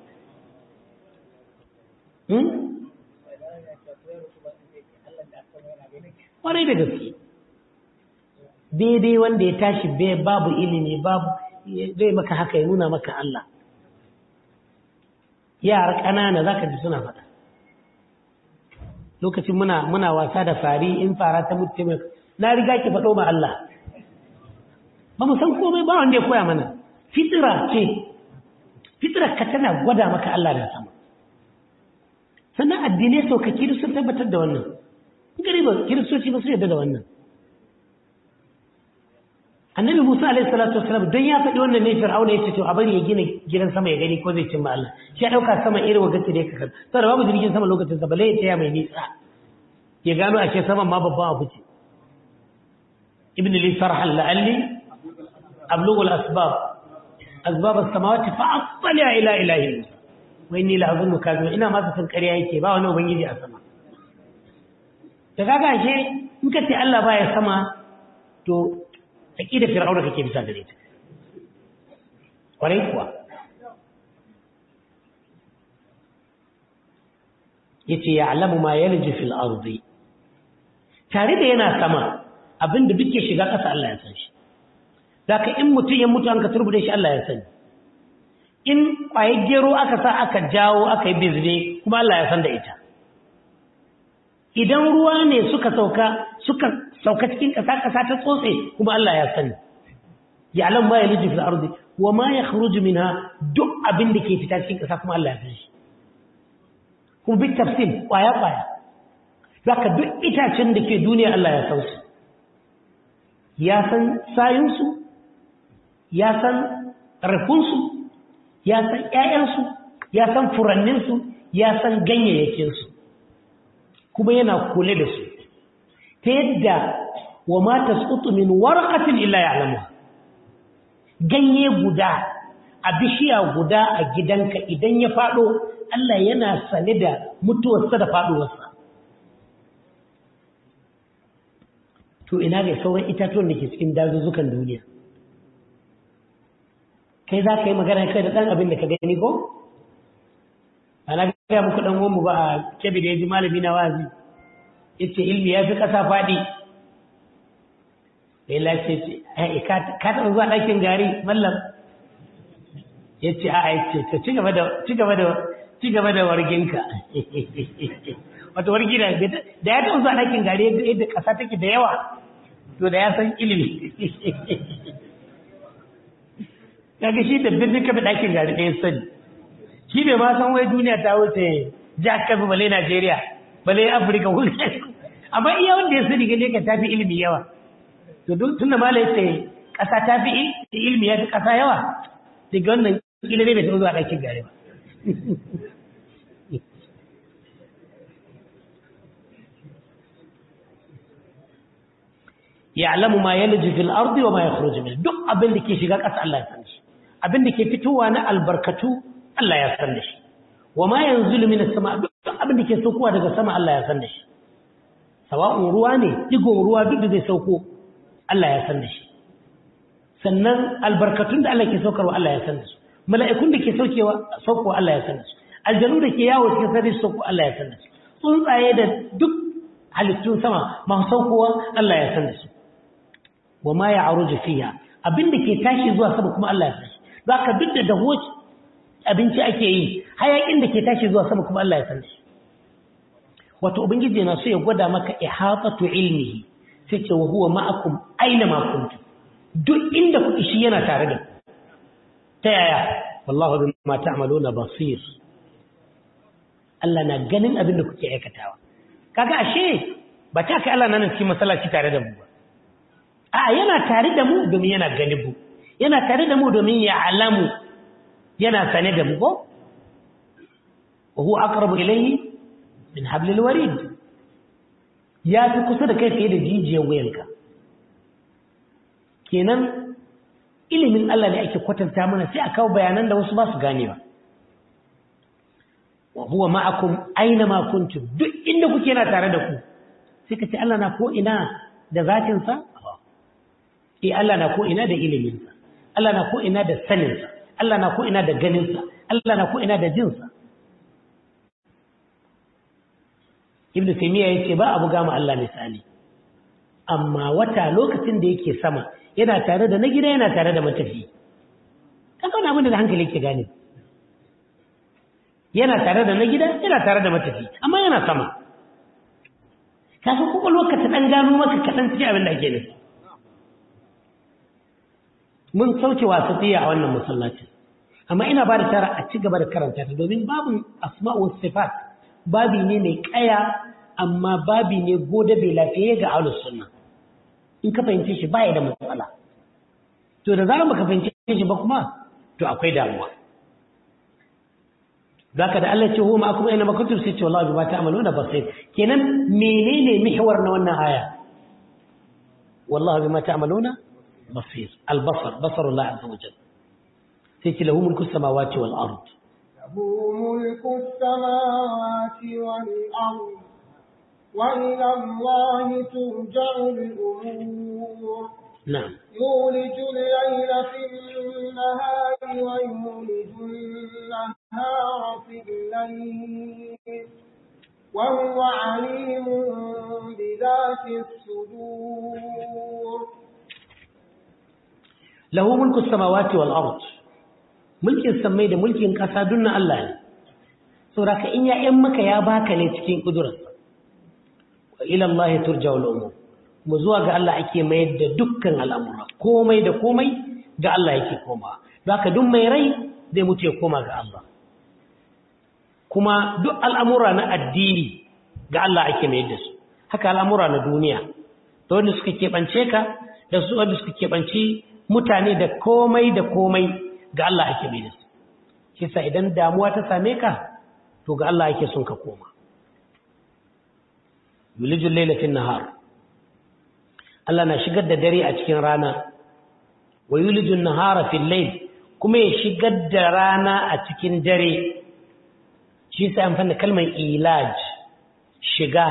kwarai da gaske daidai wanda ya tashi babu ilimi babu zai maka haka ya nuna maka Allah yara ƙanana za ka ji suna faɗa lokacin muna muna wasa da fari in fara ta mutu mai na riga ki faɗo ma Allah ba mu san komai ba wanda ya koya mana fitira ce fitira ka tana gwada maka Allah da sama sannan addinai saukaki da sun tabbatar da wannan gari ba kiristoci ba su yadda da wannan annabi musa alaihi salatu wasalam don ya faɗi wannan ne fir'auna ya ce to a bari ya gina gidan sama ya gani ko zai cimma Allah shi ya ɗauka sama irin wagaci da ya kakar saboda babu jirgin sama lokacin sa bale ya taya mai nisa ya gano a ce saman ma babban abu ce ibn li sarhan la'alli ablughu al-asbab asbab as-samawati fa attali ila ilahi musa wa inni la azunnu kadhiba ina ma san ƙarya yake ba wani ubangiji a sama da kaga ashe in ka ce Allah baya sama to aqida fir'auna kake bisa gare ta kwarai kuwa yace ya'lamu ma yalju fil ardi tare da yana sama abinda duk ke shiga ƙasa Allah ya san shi zaka in mutum ya mutu an ka turbude shi Allah ya sani in kwaye gero aka sa aka jawo aka yi bizne kuma Allah ya san da ita idan ruwa ne suka sauka suka sauka cikin ƙasa ƙasa ta tsotse kuma Allah ya sani ya alam ma yaliju fil ardi wa ma yakhruju minha duk abin da ke fita cikin ƙasa kuma Allah ya sani kuma bi tafsil kwaya kwaya zaka duk itacen da ke duniya Allah ya san su ya san sayun su ya san rafun su ya san ƴaƴan su ya san furannin su ya san ganyayyakin su kuma yana kula da su ta yadda wa ma tasqutu min warqatin illa ya'lamu ganye guda a bishiya guda a gidanka idan ya fado Allah yana sane da mutuwarsa da faduwarsa to ina ga sauran itatuwan da ke cikin dazuzzukan duniya kai za ka yi magana kai da ɗan abin da ka gani ko ana gaya muku ɗan mu ba a kebe da ya ji malami na wazi yace ilmi ya fi ƙasa faɗi sai lace ce ka taɓa zuwa ɗakin gari mallam ya ce a ya ce ci gaba da ci gaba da warginka wata wargi da da ya taɓa zuwa ɗakin gari yadda ƙasa take da yawa to da ya san ilimi kaga shi da birnin kafa ɗakin gari ɗaya sani shi bai ma san wai duniya ta wuce jihar kafa bale najeriya bale afirka wuri amma iya wanda ya sani gane ka tafi ilimi yawa to duk tunda malai ce kasa tafi ilimi ya fi kasa yawa daga wannan kila ne bai taɓa zuwa ɗakin gare ba ya'lamu ma yalju fil ardi wa ma yakhruju min duk abin da ke shiga ƙasa Allah ya san shi abin da ke fitowa na albarkatu Allah ya san da shi wa ma yanzulu min as-sama duk abin da ke saukowa daga sama Allah ya san da shi sawa'un ruwa ne digon ruwa duk da zai sauko Allah ya san da shi sannan albarkatun da Allah ke saukarwa Allah ya san da su mala'ikun da ke saukewa saukowa Allah ya san da su aljanu da ke yawo cikin sarri sauko Allah ya san da su tsuntsaye da duk halittun sama masu saukowa Allah ya san da su wa ma ya'ruju fiha abin da ke tashi zuwa sama kuma Allah ya san shi zaka duk da dawo abinci ake yi hayakin da ke tashi zuwa sama kuma Allah ya san shi wato ubangiji na so ya gwada maka ihatatu ilmihi sai ce wa huwa ma'akum aina ma kuntum duk inda kuke shi yana tare da ta yaya wallahu bima ta'maluna basir Allah na ganin abin da kuke aikatawa kaga ashe ba ta kai Allah nan cikin masallaci tare da mu ba a yana tare da mu domin yana ganin mu yana tare da mu domin ya alamu yana sane da mu ko wa huwa aqrabu ilayhi min hablil warid ya fi kusa da kai fiye da jijiyar wuyanka kenan ilimin Allah ne ake kwatanta mana sai a kawo bayanan da wasu ba su ganewa wa huwa ma'akum aina ma kuntum duk inda kuke yana tare da ku sai ka ce Allah na ko ina da zatin sa eh Allah na ko ina da ilimin sa Allah na ko ina da saninsa Allah na ko ina da ganinsa Allah na ko ina da jinsa Ibn Taymiyyah yace ba abu gama Allah misali amma wata lokacin da yake sama yana tare da na gida yana tare da matafi kaga wani abin da hankali ke gane yana tare da na gida yana tare da matafi amma yana sama kafin kwakwalwar ka ta ɗan gano maka kaɗan cikin abin da ake nufi mun sauke wasu tsiya a wannan masallacin amma ina ba da tara a ci gaba da karanta ta domin babin asma'u sifat babi ne mai kaya amma babi ne gode bai lafiye ga ahlus sunna in ka fahimce shi baya da matsala to da zarar baka fahimce shi ba kuma to akwai damuwa zaka da Allah ce huwa ma'akum aina ma kuntum sai ce wallahi bima ta'maluna basir kenan menene mihwar na wannan aya wallahi bima ta'maluna basir al-basar basar Allah azza wa jalla sai ce lahu mulku samawati wal ard له ملك السماوات والأرض وإلى الله ترجع الأمور na'am يولج الليل في النهار ويولج النهار في الليل وهو عليم بذات الصدور lahu mulku samawati wal ard mulkin samai da mulkin kasa dunna Allah ne saboda ka in ya yan maka ya baka ne cikin kudurarsa wa ila Allah turja'ul umur mu zuwa ga Allah ake mayar da dukkan al'amura komai da komai ga Allah yake koma zaka duk mai rai zai mutu ya koma ga Allah kuma duk al'amura na addini ga Allah ake mayar da su haka al'amura na duniya da wanda suka keɓance ka da su wanda suka keɓanci mutane da komai da komai ga Allah ake mayar da su shi sa idan damuwa ta same ka to ga Allah ake son ka koma yulijul layla fin nahar Allah na shigar da dare a cikin rana wa yulijun nahara fil layl kuma ya shigar da rana a cikin dare shi sai amfani da kalmar ilaj shiga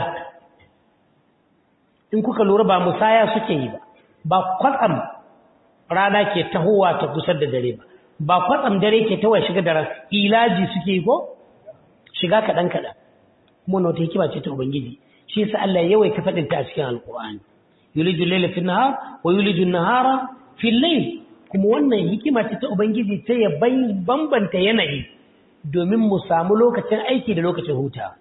in kuka lura ba musaya suke yi ba ba kwatsam rana ke tahowa ta kusa da dare ba ba kwatsam dare ke tahowa shiga da rana ilaji suke yi ko shiga kaɗan kaɗan kuma na wata hikima ce ta ubangiji shi sa Allah yawaita faɗin ta a cikin alƙur'ani yuliju layla fi nahar wa yuliju nahara fi layl kuma wannan hikima ce ta ubangiji ta ya bambanta yanayi domin mu samu lokacin aiki da lokacin huta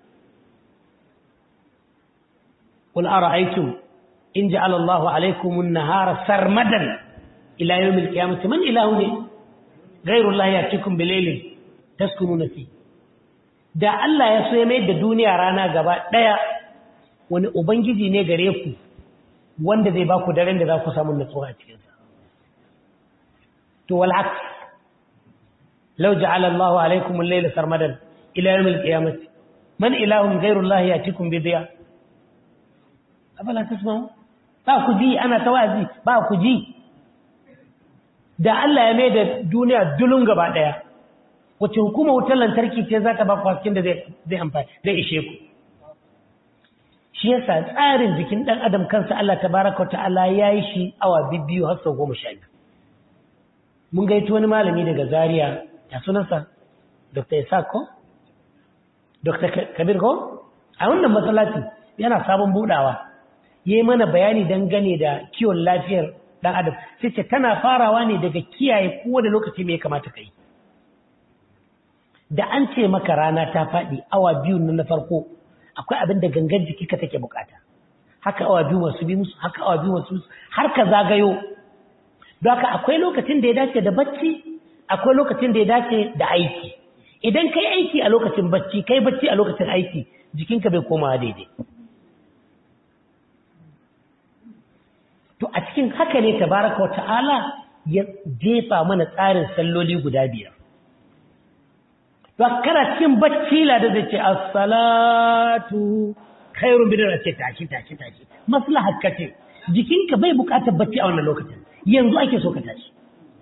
qul ara'aytum in ja'ala Allahu alaykum an-nahara sarmadan ila yawm al-qiyamati man ilahun ghayru Allah yatikum bilaylin taskununa fi da Allah ya so ya mai da duniya rana gaba daya wani ubangiji ne gare ku wanda zai ba ku daren da za ku samu nutsuwa a cikinsa. To, wal'aks, lau ja'ala Allah wa alaikumun laila sarmadan ila yawmil qiyamati man ilahun ghairullahi yatikum bi diya afala tasma'u ba ku ji ana tawazi ba ku ji da Allah ya mai da duniya dulun gaba daya wace hukuma wutar lantarki ce za ta ba ku hasken da zai amfani zai ishe ku shi yasa tsarin jikin ɗan adam kansa Allah tabaraka ta'ala ya yi shi awa biyu har sau goma sha biyu mun gaito wani malami daga zaria ya sunansa dr isaac ko dr kabir ko a wannan matsalaci yana sabon budawa ya yi mana bayani dangane da kiwon lafiyar ɗan adam sai ce tana farawa ne daga kiyaye kowane lokaci mai kamata ka yi da an ce maka rana ta faɗi awa biyu na farko akwai abin da gangan jiki ka take bukata haka awa biyu masu bi musu haka awa biyu masu har ka zagayo don haka akwai lokacin da ya dace da bacci akwai lokacin da ya dace da aiki idan kai aiki a lokacin bacci kai bacci a lokacin aiki jikinka bai komawa daidai to a cikin haka ne tabaraka wata'ala ya jefa mana tsarin salloli guda biyar to kana cikin bacci la da zai ce as-salatu khairun bidar ce tashi tashi tashi maslahar ka ce jikinka bai bukatar bacci a wannan lokacin yanzu ake so ka tashi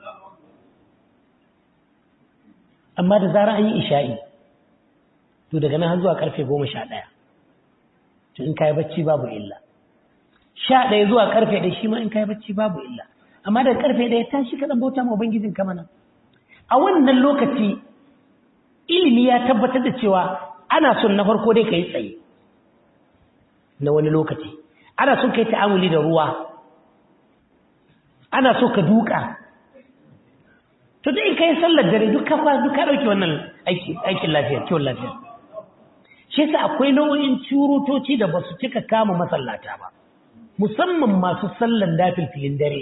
amma da zara an yi isha'i to daga nan har zuwa karfe goma sha ɗaya to in kayi bacci babu illa sha ɗaya zuwa karfe ɗaya shi ma in kayi bacci babu illa amma da karfe ɗaya tashi ka dan bauta ma ubangijin ka mana a wannan lokaci ilimi ya tabbatar da cewa ana son na farko dai kai tsaye na wani lokaci ana son kai ta'amuli da ruwa ana so ka duka to da in kai sallar dare duk ka duk ka dauki wannan aiki aikin lafiya kiwon lafiya shi yasa akwai nau'in curutoci da basu cika kama masallata ba musamman masu sallan dafilfilin dare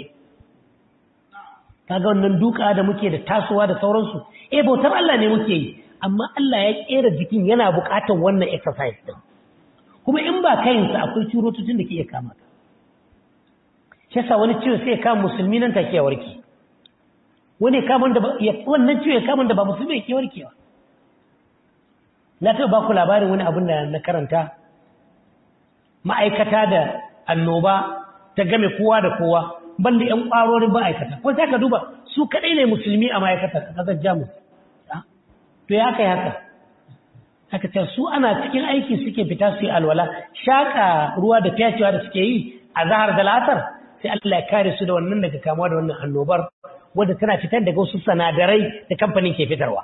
kaga wannan duka da muke da tasowa da sauransu eh bautar Allah ne muke yi amma Allah ya kera jikin yana buƙatar wannan exercise din kuma in ba kayin sa akwai curotocin da ke iya kama ka shi yasa wani ciwo sai ya kama musulmi nan take ya warke wani kamun da wannan ciwo ya kamun da ba musulmi ya ke warkewa na taɓa ba ku labarin wani abin da na karanta ma'aikata da annoba ta game kowa da kowa banda ƴan ƙwarorin ma'aikata ko sai ka duba su kaɗai ne musulmi a ma'aikatar a ƙasar jamus to ya kai haka haka ce su ana cikin aiki suke fita su yi alwala shaƙa ruwa da fyacewa da suke yi a zahar da latar sai Allah ya kare su da wannan daga kamuwa da wannan annobar wadda tana fitar daga wasu sanadarai da kamfanin ke fitarwa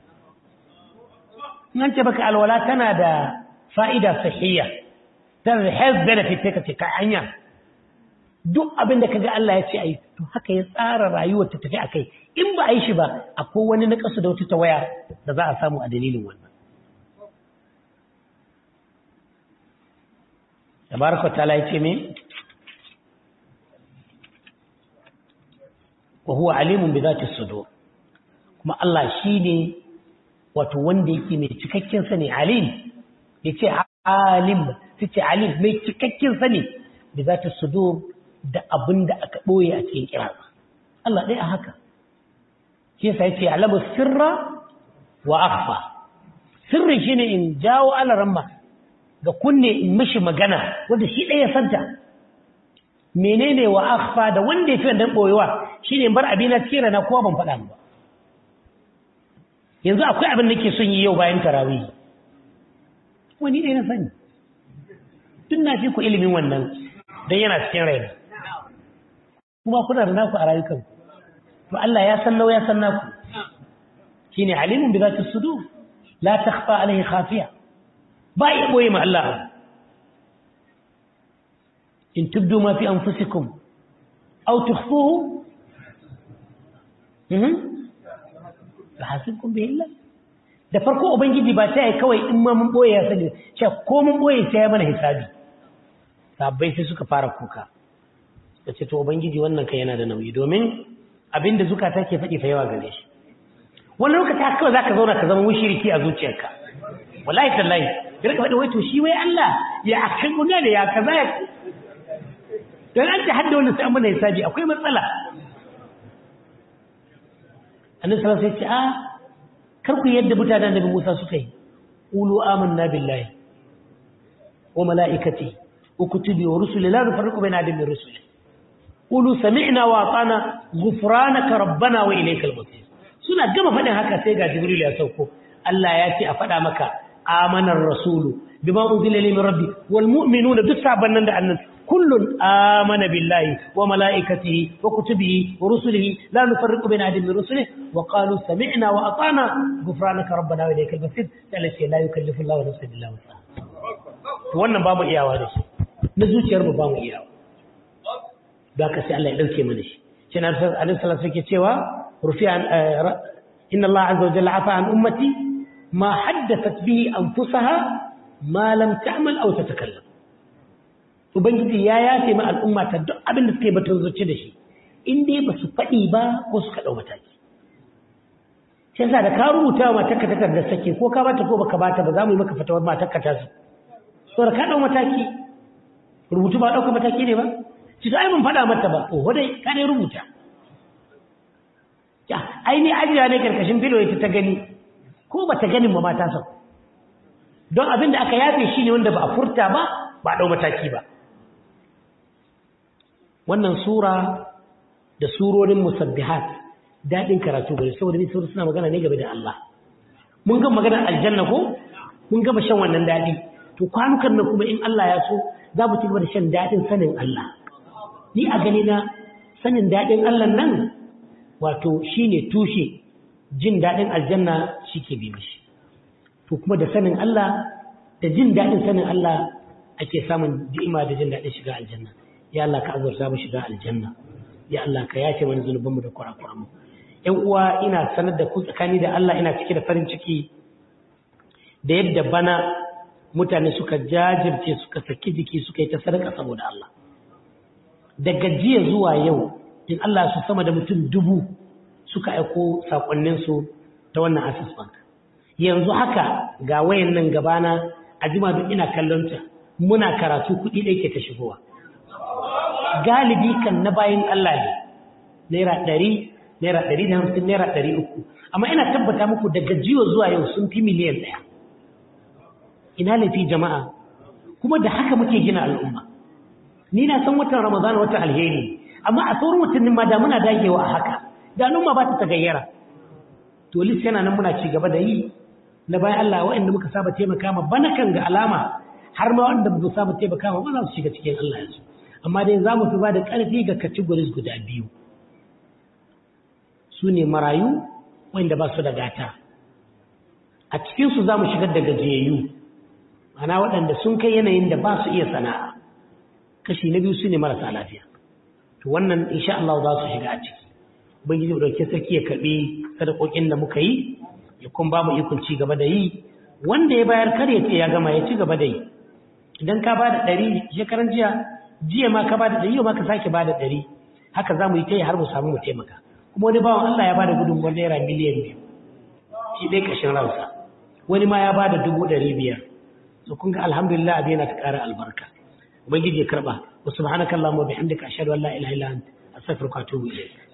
in ce baka alwala tana da fa'ida sahiyya tana da health benefit sai ka ce ka hanya duk abin da kaga Allah ya ce ai to haka ya tsara rayuwar ta tafi akai in ba a yi shi ba akwai wani na kasu da wata tawaya da za a samu a dalilin wannan tabaraka ta'ala ya ce me wa huwa alimun bi zati sudur kuma Allah shine wato wanda yake mai cikakken sani alim yace alim tace alim mai cikakken sani bi zati sudur da abinda aka boye a cikin kira Allah dai a haka shi yasa yace alamu sirra wa akhfa sirri shine in jawo alaramma ga kunne in mishi magana wanda shi ɗaya santa menene wa akhfa da wanda ya fi wannan boyewa shine bar abin na cikin rana kowa ban faɗa ba yanzu akwai abin da ke son yi yau bayan tarawih wani ɗaya na sani tun na fi ku ilimin wannan don yana cikin raina kuma kuna da naku a rayukan to Allah ya san nau ya san naku shine alimun bi zati sudur la takhfa alaihi khafiya ba ya boye ma Allah in tubdu ma fi anfusikum aw tukhfuhu mhm hasibkum bihi Allah da farko ubangiji ba ta yi kawai in ma mun boye ya sani ce ko mun boye sai ya mana hisabi sabbai sai suka fara kuka ce to ubangiji wannan kai yana da nauyi domin abinda zukata ke faɗi fa yawa gare shi wani lokaci haka kawai zaka zauna ka zama mushriki a zuciyarka wallahi tallahi ya rika faɗi wai to shi wai Allah ya akan guda da ya kaza ya dan an ta hadda wannan sai an mana hisabi akwai matsala annabi sallallahu alaihi wasallam sai ce a kar ku yadda mutanen Nabi Musa suka yi qulu amanna billahi wa malaikati wa kutubi wa rusuli la nufarriqu baina ahadin min rusuli qulu sami'na wa ata'na ghufranaka rabbana wa ilaykal masir suna gama faɗin haka sai ga Jibril ya sauko Allah ya ce a faɗa maka amanar rasulu bima unzila ilayhi min rabbi wal mu'minuna duk sabon nan da annan kullun amana billahi wa malaikatihi wa kutubihi wa rusulihi la nufarriqu baina ahadin min rusulihi wa qalu sami'na wa ata'na ghufranaka rabbana wa ilaykal masir sai ce la yukallifu Allahu nafsan illa wus'aha to wannan ba mu iyawa da shi na zuciyar mu ba mu iyawa da ka sai Allah ya dauke mana shi shi na annabi sallallahu alaihi wasallam cewa rufi an inna Allah azza wa jalla afa an ummati ma haddathat bihi anfusaha ma lam ta'mal aw tatakallam ubangiji ya yafe ma al'umma ta duk abin da suke batun zuci da shi in dai ba su faɗi ba ko suka ɗau mataki shi yasa da ka rubuta wa matarka takardar sake ko ka bata ko baka bata ba za mu yi maka fatawar matarka ta su saboda ka ɗau mataki rubutu ba ɗauka mataki ne ba ci to ai mun faɗa mata ba oho dai ka ne rubuta ya ai ni ajiya ne karkashin filo ita ta gani ko ba ta ganin ba mata sau don abin da aka yafe shi ne wanda ba a furta ba ba a ɗau mataki ba wannan sura da surorin musabbihat daɗin karatu gari saboda ni suna magana ne game da Allah mun ga maganar aljanna ko mun gama shan wannan daɗi to kwanukan nan kuma in Allah ya so za mu ci gaba da shan daɗin sanin Allah ni a gani na sanin daɗin Allah nan wato shine tushe jin daɗin aljanna shi ke bi mishi to kuma da sanin Allah da jin daɗin sanin Allah ake samun ni'ima da jin daɗin shiga aljanna ya Allah ka azurta mu shiga aljanna ya Allah ka yace mana zunubanmu da kurakuranmu ƴan uwa ina sanar da ku tsakani da Allah ina cike da farin ciki da yadda bana mutane suka jajirce suka saki jiki suka yi ta sadaka saboda Allah daga jiya zuwa yau in Allah su sama da mutum dubu suka aiko sakonninsu ta wannan access bank yanzu haka ga wayan nan gabana a jima duk ina kallonta muna karatu kuɗi ɗaya ke ta shigowa galibi kan na bayan Allah ne naira ɗari naira ɗari da hamsin naira ɗari uku amma ina tabbata muku daga jiya zuwa yau sun fi miliyan ɗaya ina laifi jama'a kuma da haka muke gina al'umma ni na san watan ramadana watan alheri amma a sauran watannin ma da muna dagewa a haka da al'umma ba ta tagayyara to lis yana nan muna ci gaba da yi na bayan Allah waɗanda muka saba taimaka ma bana kan ga alama har ma waɗanda ba saba taimaka ma ba za su shiga cikin Allah yanzu amma dai za mu fi ba da ƙarfi ga categories guda biyu su ne marayu wanda ba su da gata a cikinsu za mu shigar da gajiyayyu ana waɗanda sun kai yanayin da ba su iya sana'a kashi na biyu su ne marasa lafiya to wannan insha Allah za su shiga a ciki ubangiji mu dauke sarki ya karbi sadakokin da muka yi ya kuma ba mu ikon ci gaba da yi wanda ya bayar kar ya ce ya gama ya ci gaba da yi idan ka ba da ɗari shekaran jiya jiya ma ka ba da ɗari yau ma ka sake ba da ɗari haka za mu yi ta yi har mu samu mu taimaka kuma wani bawan Allah ya ba da gudunmuwar naira miliyan biyu shi ɗaya ƙashin ransa wani ma ya ba da dubu ɗari biyar so kun ga alhamdulillah abin yana ta ƙara albarka ubangiji ya karɓa wa subhanakallahumma wa bihamdika ashhadu an la ilaha illa anta astaghfiruka wa atubu ilayk